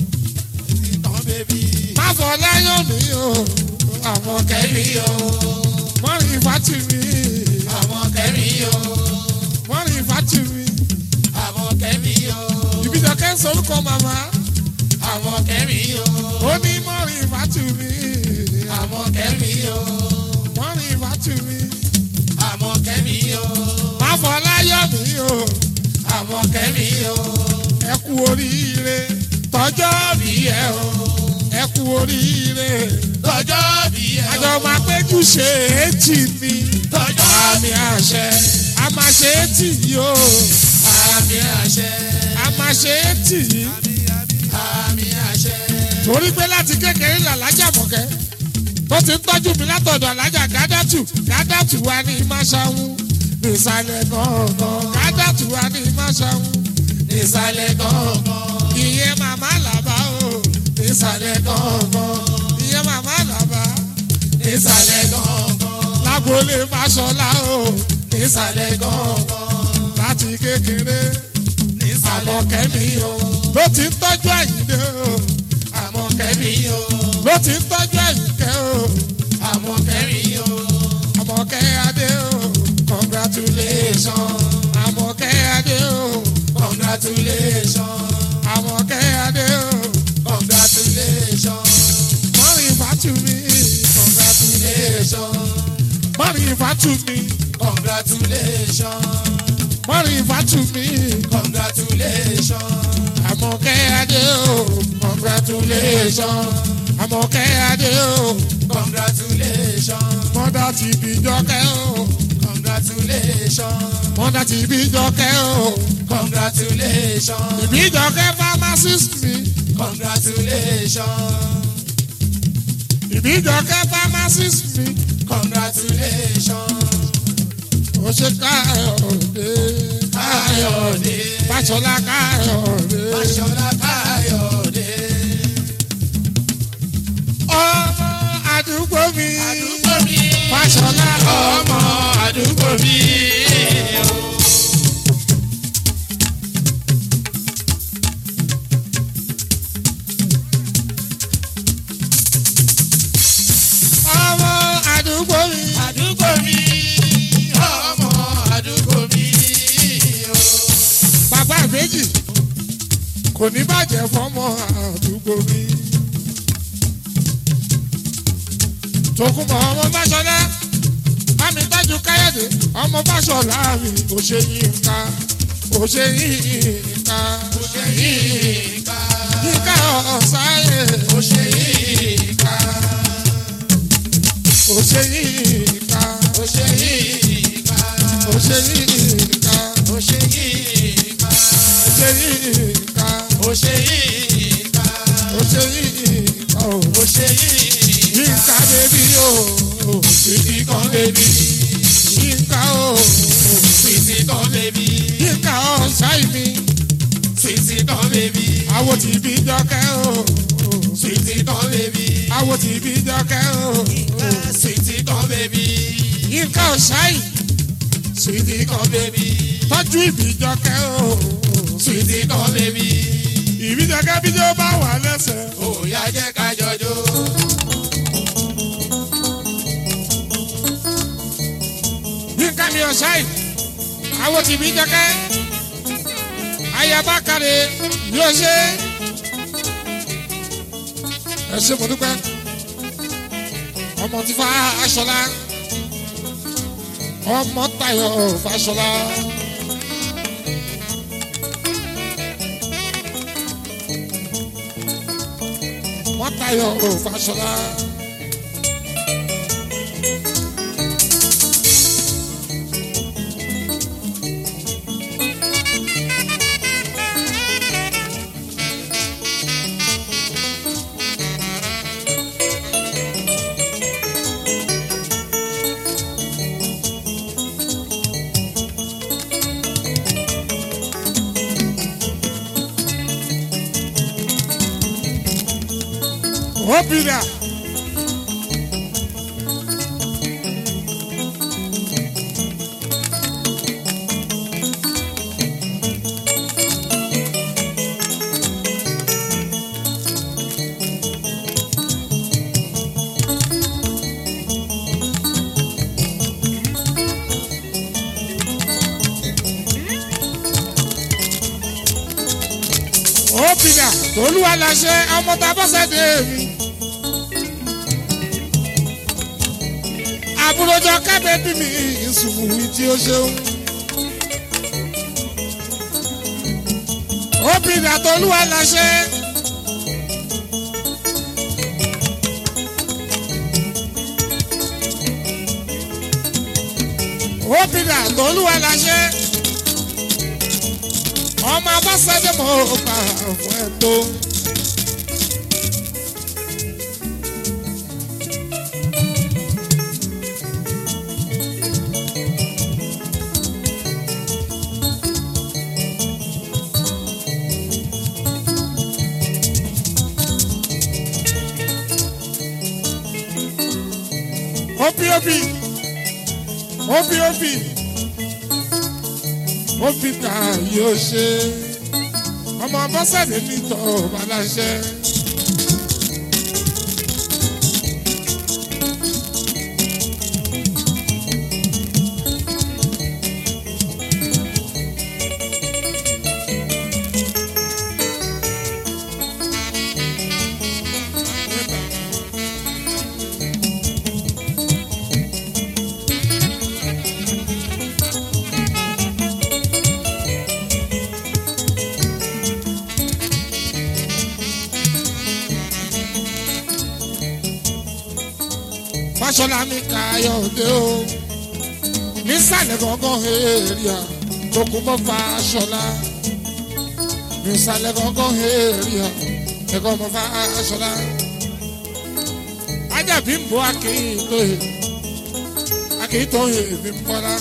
Speaker 2: kan bèbí
Speaker 1: má fọ láyọ̀ mi o àmọ̀kẹ́
Speaker 2: kẹ́mi o
Speaker 1: mọ́rin ìfàtì mi
Speaker 2: àmọ́ kẹ́mi o
Speaker 1: mọ́rin ìfàtì mi
Speaker 2: àmọ́ kẹ́mi o
Speaker 1: ìbíjọkẹ́ sorúkọ màmá
Speaker 2: àmọ́ kẹ́mi o
Speaker 1: ó ní mọ́rin ìfàtì mi
Speaker 2: àmọ́ kẹ́mi o
Speaker 1: mọ́rin ìfàtì mi
Speaker 2: àmọ́ kẹ́mi o
Speaker 1: má fọ láyọ̀ mi o
Speaker 2: àmọ́ kẹ́mi o
Speaker 1: ẹ kú oríire tọjọ́ bí ẹ o ẹ kú oríire
Speaker 2: tọjọ́ bí ẹ o
Speaker 1: àjọ máa péjú ṣe ètì mi
Speaker 2: tọjọ́
Speaker 1: àmì àṣẹ a máa ṣe ètì yìí o
Speaker 2: àmì àṣẹ
Speaker 1: a máa ṣe ètì yìí
Speaker 2: àmì àṣẹ
Speaker 1: torí pé láti kékeré làlájà mọ̀kẹ́ tó ti ń tọ́jú mi látọ̀dọ̀ alájà gádàtù gádàtù wa ní máṣáwú nísàlẹ̀ gángan gádàtù wa ní máṣáwú
Speaker 2: ìsàlẹ̀ gángan
Speaker 1: ìyẹn màmá làbá o nísàlẹ̀ gángan ìyẹn màmá làbá
Speaker 2: ìsàlẹ̀ gángan
Speaker 1: lágbolé fàṣọlá o
Speaker 2: ìsàlẹ̀ gángan
Speaker 1: láti kékeré
Speaker 2: ìsàlẹ̀
Speaker 1: àmọ̀kẹ́mi o ló ti ń tọ́jú àyíndé o
Speaker 2: àmọ́ kẹ́mi o
Speaker 1: ló ti ń tọ́jú àyíkẹ́ o
Speaker 2: àmọ́ kẹ́mi o
Speaker 1: àmọ̀kẹ́ adé o congratulation àmọ̀kẹ́ adé o
Speaker 2: congratulation
Speaker 1: àmọ̀kẹ́ adé o
Speaker 2: congratulation
Speaker 1: mọ́rin ìfàtú mi
Speaker 2: congratulation
Speaker 1: mọ́rin ìfàtú mi
Speaker 2: congratulation
Speaker 1: mọ́rin ìfàtú mi
Speaker 2: congratulation
Speaker 1: àmọ̀kẹ́ adé o congratulation àmọ̀kẹ́ adé o
Speaker 2: congratulation
Speaker 1: mọ́dà ti bí jọkẹ́ o
Speaker 2: congratulation
Speaker 1: mọ́dà ti bí jọkẹ́ o
Speaker 2: congratulation
Speaker 1: ìbí jọkẹ́ pharmacist mi
Speaker 2: congratulation
Speaker 1: ìbí jọkẹ́ pharmacist mi
Speaker 2: congratulation
Speaker 1: ó ṣe káyọ̀dé
Speaker 2: káyọ̀dé
Speaker 1: fàṣọlá káyọ̀dé
Speaker 2: fàṣọlá káyọ̀dé
Speaker 1: ọmọ àdúgbò mi
Speaker 2: àdúgbò mi
Speaker 1: fàṣọlá
Speaker 2: ọmọ àdúgbò mi.
Speaker 1: ọmọ àdúgbò mi
Speaker 2: àdúgbò mi ọmọ àdúgbò mi.
Speaker 1: bàbá ìbejì kò ní bàjẹ́ fọmọ àdúgbò mi. tòkunbọ̀ ọmọ fàṣọlá bámi tájú káyọ̀dé ọmọ fàṣọlá mi ò ṣe yín ká ò ṣe yín ká
Speaker 2: ó ṣe yìí ká
Speaker 1: yíká ọ̀sáyé
Speaker 2: ó ṣe yìí ká
Speaker 1: ò ṣe yín ká
Speaker 2: ó ṣe yìí ká
Speaker 1: ò ṣe yín ká
Speaker 2: ó ṣe yìí ká
Speaker 1: ò ṣe yín ká
Speaker 2: ó ṣe yìí ká
Speaker 1: ò ṣe yín ká ò
Speaker 2: ó ṣe yìí
Speaker 1: yínká bébí o
Speaker 2: fìtì kan bèbí
Speaker 1: yínká o
Speaker 2: fìtì kan bèbí
Speaker 1: yínká ọ̀sáì mi
Speaker 2: fìtì kan bèbí
Speaker 1: àwo tí bí jọkẹ́ o
Speaker 2: fìtì kan bèbí
Speaker 1: àwo tí bí jọkẹ́ o
Speaker 2: fìtì kan bèbí. bébí.
Speaker 1: yínká ọ̀sáì
Speaker 2: Sweetie kan bébí.
Speaker 1: tọ́jú ìbíjọkẹ́ o
Speaker 2: Sweetie kan bébí.
Speaker 1: ìbíjọkẹ́ bí tó bá wà lẹ́sẹ̀.
Speaker 2: Òòyà jẹ́ ká jọjọ́.
Speaker 1: yínká mi ọ̀sáì àwọn tìbí jọkẹ́ ayaba kàrẹ yóò ṣe ẹ ṣe mo dúpẹ́ ọmọ tí fa aṣọlá ọmọ tayọ faṣọlá. wọ́n tayọ faṣọlá. Obìnrin obìnrin tolúwa la ṣe ọmọ tá a bá ṣẹ̀dẹ̀ mi. àbúròjọ kábẹ́ bí mi ìsùnwù mi tí ó ṣeun. obìnrin àtolúwa la ṣe. obìnrin àtolúwa la ṣe. ọmọ abáṣẹ́dé mọ̀ ọ́ bá fún ẹ tó. Opi opi opi opi opi ta yóò ṣe ọmọ bọ́sẹ̀dé nítọ́ baláṣẹ. Fáṣọlá mi Káyọ̀dé o nísàlẹ̀ gángan èrìà tó kún mọ́ Fáṣọlá nísàlẹ̀ gángan èrìà ẹ̀kọ́ mọ́ Fáṣọlá ajábí ń bọ́ akéyìntòyè akéyìntòyè mi ń bọ́lá.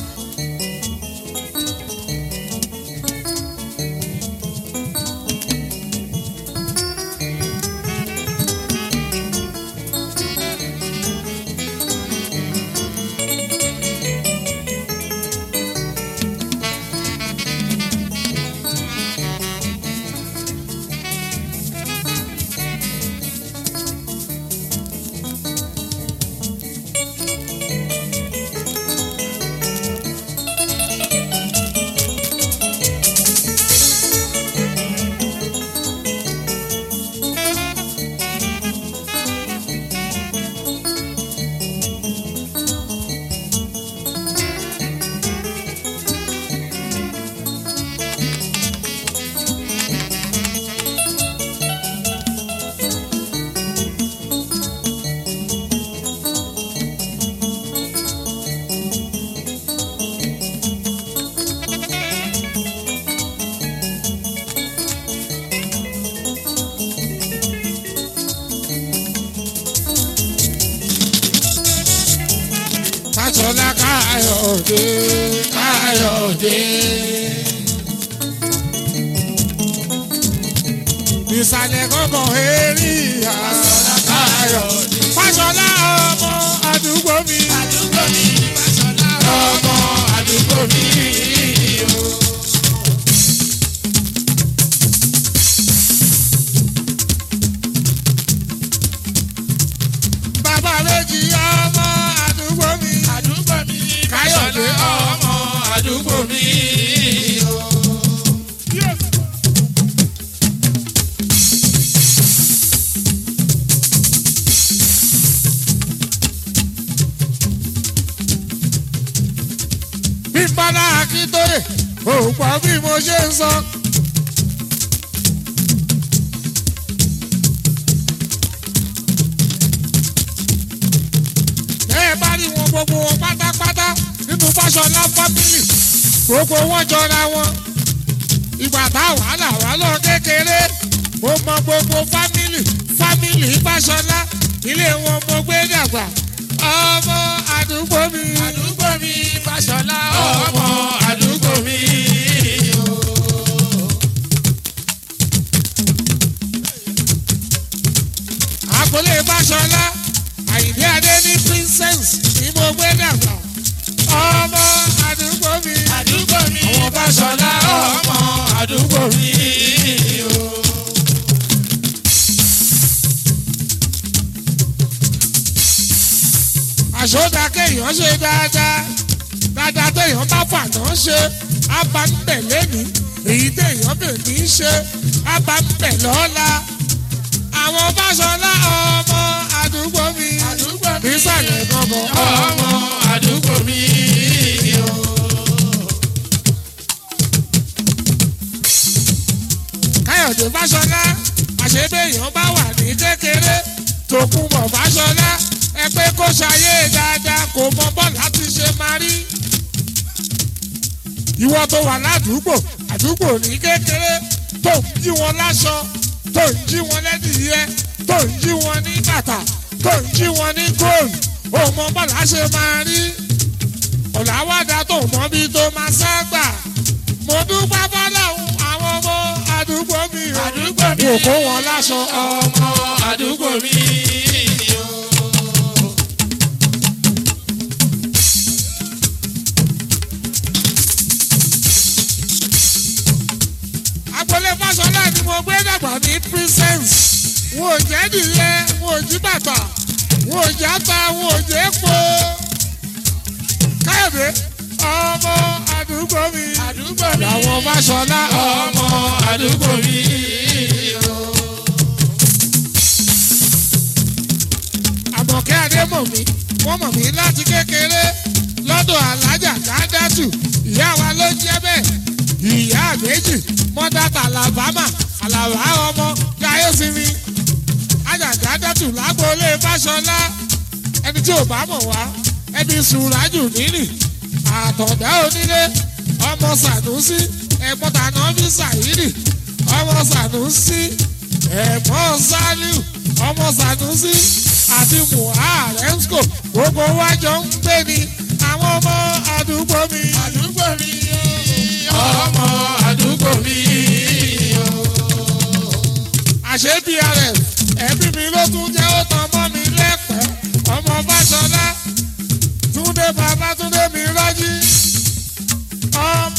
Speaker 1: Fáṣọlá Káyọ̀dé Káyọ̀dé. Ìsàlẹ̀ gángan èrìà Fáṣọlá Káyọ̀dé. Fáṣọlá ọmọ àdúgbò mi.
Speaker 2: àdúgbò mi Fáṣọlá ọmọ àdúgbò mi o.
Speaker 1: bàbá méjì ọmọ àdúgbò mi.
Speaker 2: àdúgbò mi
Speaker 1: Káyọ̀dé
Speaker 2: Fáṣọlá ọmọ àdúgbò mi o.
Speaker 1: bí bọ́lá akíntóye òpó bí mo ṣe ń sọ. bẹ́ẹ̀ bá rí wọn gbogbo wọn pátápátá nínú Fáṣọlá fámìlì gbogbo wọn jọra wọn. ìgbà tá wàhálà wà lọ kékeré mo mọ gbogbo fámìlì fámìlì Fáṣọlá ilé wọn mo gbé dàgbà ọmọ àdúgbò mi.
Speaker 2: àdúgbò mi Fáṣọlá ọmọ àdúgbò mi o.
Speaker 1: àkọlé Fáṣọlá àyìndé adé ní princess ní mo gbé dàgbà ọmọ àdúgbò mi.
Speaker 2: àdúgbò mi Fáṣọlá ọmọ àdúgbò mi o.
Speaker 1: àṣọdá kéèyàn ṣe dáadáa dáadáa téèyàn bá fàná ṣe á bá ń bẹ̀ lẹ́nu èyí téèyàn bẹ̀ ní í ṣe á bá ń bẹ̀ lọ́la àwọn Fáṣọlá ọmọ àdúgbò mi
Speaker 2: àdúgbò mi
Speaker 1: nísàlẹ̀ gbọ̀ngàn
Speaker 2: ọmọ àdúgbò mi o.
Speaker 1: káyọ̀dé fáṣọlá àṣebéèyàn bá wà ní kékeré tòkunbọ̀ fáṣọlá ẹ pé kó ṣayé dáadáa kò mọ bọ́ọ̀lù láti ṣe máa rí. ìwọ tó wà ládùúgbò àdúgbò ní kékeré tó ń jí wọn láṣọ tó ń jí wọn lẹ́dìyẹ tó ń jí wọn ní bàtà tó ń jí wọn ní góòlù ó mọ bọ́ọ̀lù á ṣe máa rí. ọ̀làwádà tó mọ bí tó máa ságbà mo dúpẹ́ bọ́láhùn àwọn ọmọ àdúgbò mi o.
Speaker 2: àdúgbò mi
Speaker 1: kò kó wọn láṣọ
Speaker 2: ọmọ àdúgbò mi o.
Speaker 1: agboolé fásọlá ni mo gbé dàgbà ní princess wọn ò jẹ́ nìyẹn wọn ò jí bàtà wọn ò jẹ́ ata wọn ò jẹ́ epo káyọ̀dé ọmọ àdúgbò mi
Speaker 2: àdúgbò mi
Speaker 1: làwọn fásọlá
Speaker 2: ọmọ àdúgbò mi o.
Speaker 1: àmọ̀kẹ́ adémọ̀mí wọ́n mọ̀ mí láti kékeré lọ́dọ̀ alájà kádàtù ìyá wa ló jẹ́ bẹ́ẹ̀ ìyá méjì mọ́dátà alabama alaba ọmọ gáyé sinmi ajá kádàtù lágbóolé fáṣọlá ẹni tí ò bá mọ̀ wá ẹni sùrájù nírì àtọ̀dá onílé ọmọ sànúsí ẹ̀gbọ́n tàná bí sàyídì ọmọ sànúsí ẹ̀gbọ́n sálíù ọmọ sànúsí àti muharemsco gbogbo wájọ ń gbé ni àwọn ọmọ àdúgbò mi.
Speaker 2: àdúgbò mi ọmọ àdúgbò mi o.
Speaker 1: àṣé brf ẹbí mi ló tún jẹ́ ó tan mọ́ mi lẹ́pẹ́ ọmọ fáṣọlá túndé babátúndé mi rọ́jí. ọm-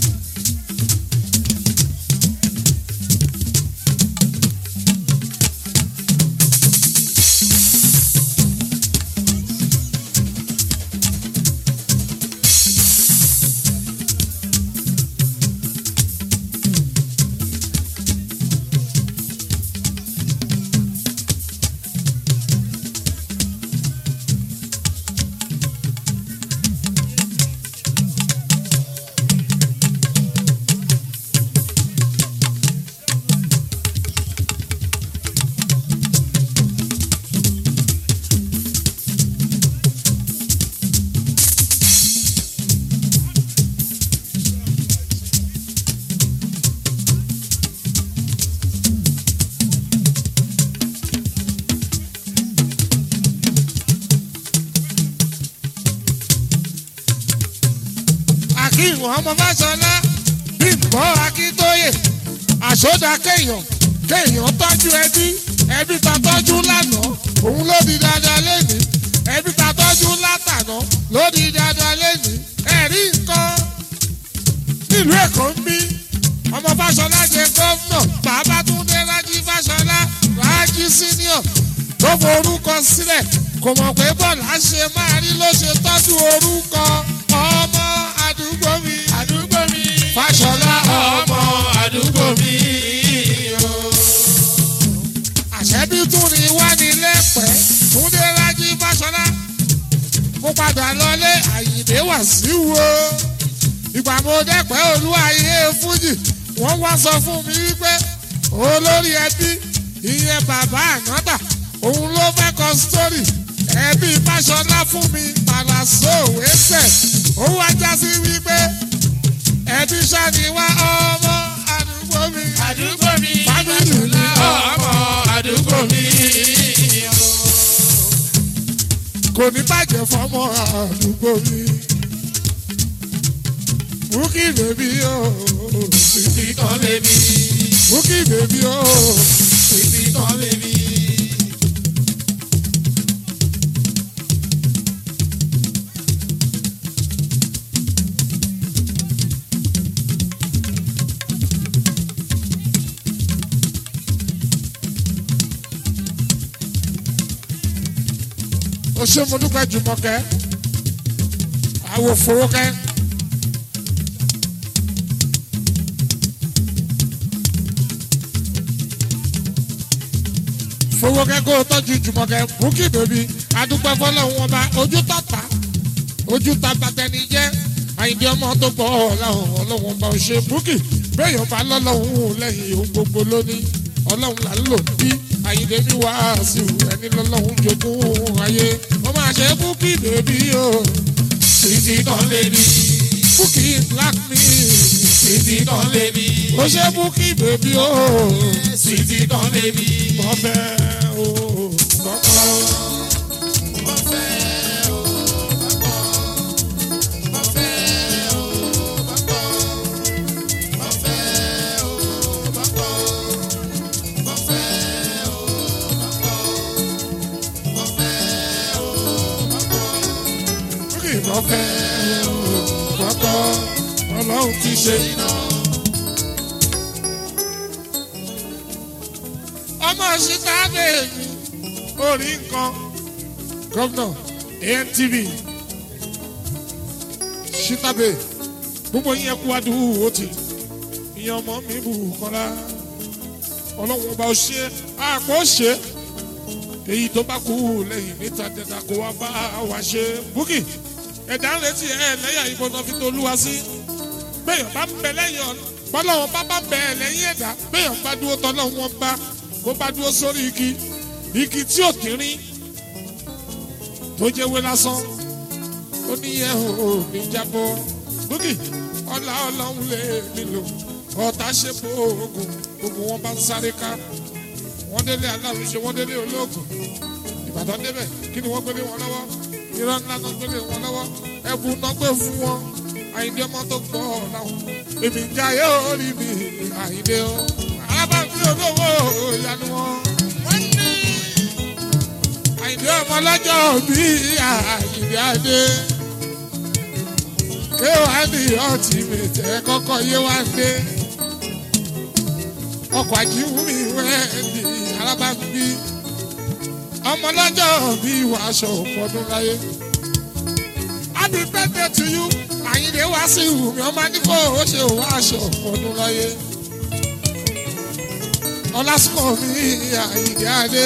Speaker 1: akeem ọmọ fásọlá bímbọ akíntóyè àṣọdá kéèyàn kéèyàn tọ́jú ẹbí ẹbí ta tọ́jú lánàá òun ló di dáadáa lẹ́nu ẹbí ta tọ́jú látàná lórí dandan lẹ́nu ẹ̀rí nǹkan nílùú èkó ń bí ọmọ fáṣọlá jẹ gómìnà bàbá túndé rájí fáṣọlá rájí senior tó forúkọ sílẹ̀ kò mọ̀ pé bọ́ọ̀lù á ṣe máa rí ló ṣe tọ́jú orúkọ ọmọ àdúgbò mi
Speaker 2: àdúgbò mi.
Speaker 1: fáṣọlá
Speaker 2: ọmọ àdúgbò mi.
Speaker 1: àṣẹbí tún ní wá ní lẹ́pẹ́ túndé rájí fáṣọlá mo padà lọlé àyìnbé wà sí wo ìgbà mo dẹ́pẹ́ olúwayé fújì wọ́n wá sọ fún mi wípé olórí ẹbí ìyẹn bàbá ànátà òun ló fẹ́ kọ sítórì ẹbí fáṣọlá fún mi pàlàsó wẹ́sẹ̀ ó wá já sí wípé ẹbí sani wá ọmọ àdúgbò mi
Speaker 2: àdúgbò mi.
Speaker 1: Fámìlì mi.
Speaker 2: ọmọ àdúgbò mi.
Speaker 1: kò ní bàjẹ́ fọmọ àdúgbò mi. Bukky bèbí o,
Speaker 2: títí kan bèbí.
Speaker 1: Bukky bèbí o,
Speaker 2: títí kan bèbí.
Speaker 1: o ṣe mo dúpẹ́ Jùmọ̀kẹ́, àwò Fowókẹ́. Fowókẹ́ kó o tọ́jú Jùmọ̀kẹ́, Bukky bèbí, adúpẹ́ fọlọ́hún ọba, ojú tọ́ta, ojú ta bàtẹ́ni jẹ́, àyìndí ọmọ tó bọ̀ ọ̀làhùn ọlọ́hún ọba òṣè Bukky, bẹ́ẹ̀ ọba lọ́lọ́hún lẹ́yìn ohun gbogbo lónìí, ọlọ́hún là ń lò bí àyìndé mi wá sí ẹni lọ́lọ́hún jogún ayé, wọ́n máa ṣe Bukky bèbí o,
Speaker 2: títí kan bèbí.
Speaker 1: Bukky black me,
Speaker 2: títí kan bèbí.
Speaker 1: ó ṣe Bukky bèbí o,
Speaker 2: títí kan bèbí.
Speaker 1: bọ́fẹ́ o, kọ́kọ́.
Speaker 2: mo fẹ́ o bàbá. mo fẹ́ o bàbá. mo fẹ́ o bàbá. mo fẹ́ o bàbá. mo fẹ́ o bàbá.
Speaker 1: Bukky bọ́fẹ́ o, kọ́kọ́. Ọlọ́run ti ṣe iná. ọmọ síta bèèmí orí nǹkan gómìnà antv síta bèè gbogbo yín ẹkú adúrú ó ti ìyẹn ọmọ mi bù kọ́lá ọlọ́run ọba ó ṣe àpò ṣe èyí tó bá kú lẹ́yìn níta tẹ̀ta kó wá bá wa ṣe Bukky ẹ̀dá ń retí ẹ̀ lẹ́yà ìbọn náà fi tó olúwa sí bẹ́ẹ̀ bá ń bẹ lẹ́yìn ọ̀nà bọ́lọ́wọ́n bá bá bẹ lẹ́yìn ẹ̀dá bẹ́ẹ̀ bá dúró tọ́lọ́wọ́n bá kó bá dúró sórí igi igi tí ò kiri tó jẹ́ wé lásán ó ní ẹ̀ ò ní jábọ́ Bukky ọlá ọlọ́run lè nílò ọ̀tá ṣe bó oògùn gbogbo wọn bá ń sáré ká wọ́n délé aláàrú ṣe wọ́n délé olóògùn ìbàdàn débẹ̀ kí ni wọ́n gbélé wọn lọ́wọ́ irọ́ ńlá náà gbélé wọn lọ́wọ́ ẹ̀bù náà gbé fún wọn àyíndé ọmọ tó gbọ́ ọ̀làwọ̀ èmi ń jayé orí mi àyíndé o alábàágbé olówó ìyanu wọn. àyíndé ọmọ lọ́jọ́ bí àyíndé adé kéwàá ní ọtí mètè kọ́kọ́ yé wá dé ọkọ̀ àjíwúmi wẹ́ẹ̀dì alábàágbé ọmọ lọ́jọ́ bí wàásù ọ̀pọ̀dún láyé. happy birthday to you àyìnlé wá sí ìwùmí ọmọ nífò ó ṣe òun aṣọ ọdún láyé ọlásùkò mi àyìnlé adé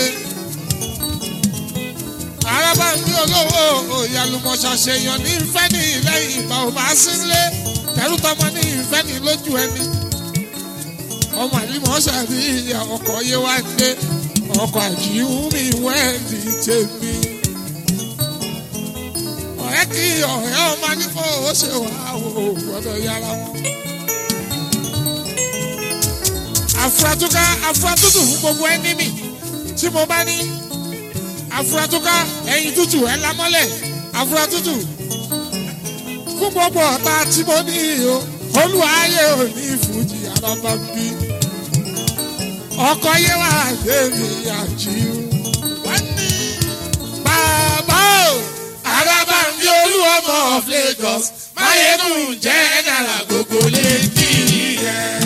Speaker 1: araba ń bí olówó ìyàlùmọ̀ṣà ṣèyàn ní ìfẹ́ ní lẹ́yìn ìgbà ò máa sí nílé tẹ̀rù tọmọ ní ìfẹ́ ní lójú ẹni ọmọ àlìmọ̀ ṣàbí ọkọ̀ yé wá dé ọkọ̀ àjíwúmi wẹ́ẹ̀dì tèmi ọ̀rẹ́ kí ọ̀rẹ́ ọmọ nípò ó ṣe wà ó gbọ́dọ̀ yára wọn. àfúrátúká àfúrátútù fún gbogbo ẹni mi tí mo bá ní àfúrátúká ẹyin tútù ẹ lámọ́lẹ̀ àfúrátútù fún gbogbo ọ̀tá tí mo ní o olùwàyè òní fújì àbábá bí ọkọ yẹ wà débi àjíw bàbá o.
Speaker 2: arábàmbí olú ọmọ of lagos máyégún jẹ́ náírà gbogbo lẹ́kì yẹn.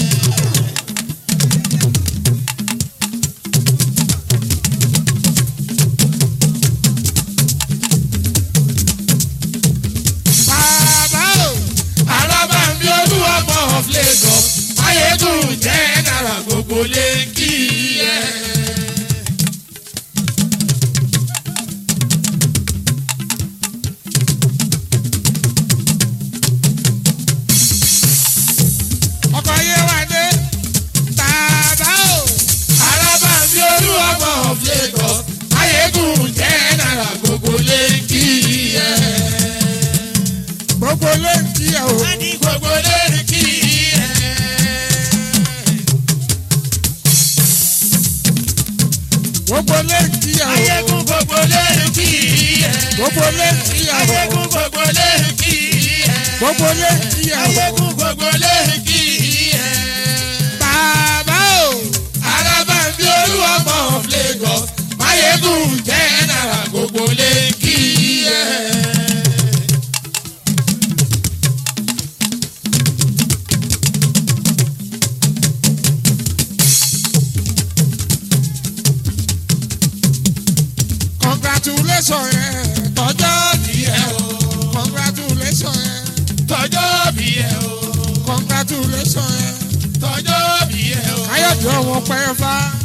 Speaker 1: bàbá o.
Speaker 2: arábàmbí olú ọmọ of lagos máyégún jẹ́ náírà gbogbo lẹ́kì yẹn.
Speaker 1: ọkọ̀ yé wa dé. bàbá o.
Speaker 2: arábàmbí olú ọmọ of lagos máyégún jẹ́ náírà gbogbo lẹ́kì yẹn.
Speaker 1: gbogbo ló ń kí ẹ o.
Speaker 2: ní gbogbo lẹ́kì yẹn.
Speaker 1: gbogbo ló ń kí ẹ o.
Speaker 2: ayégún gbogbo lẹ́kì yẹn.
Speaker 1: gbogbo ló ń kí ẹ o.
Speaker 2: ayégún gbogbo lẹ́kì yẹn.
Speaker 1: gbogbo ló ń kí ẹ o.
Speaker 2: ayégún gbogbo lẹ́kì yẹn.
Speaker 1: bàbá o.
Speaker 2: arábàmbí olúwọ̀mọ̀ of lagos máyégún jẹ́ náírà gbogbo lẹ́kì yẹn.
Speaker 1: congratulation ẹ tọjọ́
Speaker 2: bí ẹ o
Speaker 1: congratulation ẹ
Speaker 2: tọjọ́ bí ẹ o
Speaker 1: congratulation ẹ
Speaker 2: tọjọ́ bí ẹ o
Speaker 1: káyọ̀dé ọmọ pẹ́ fá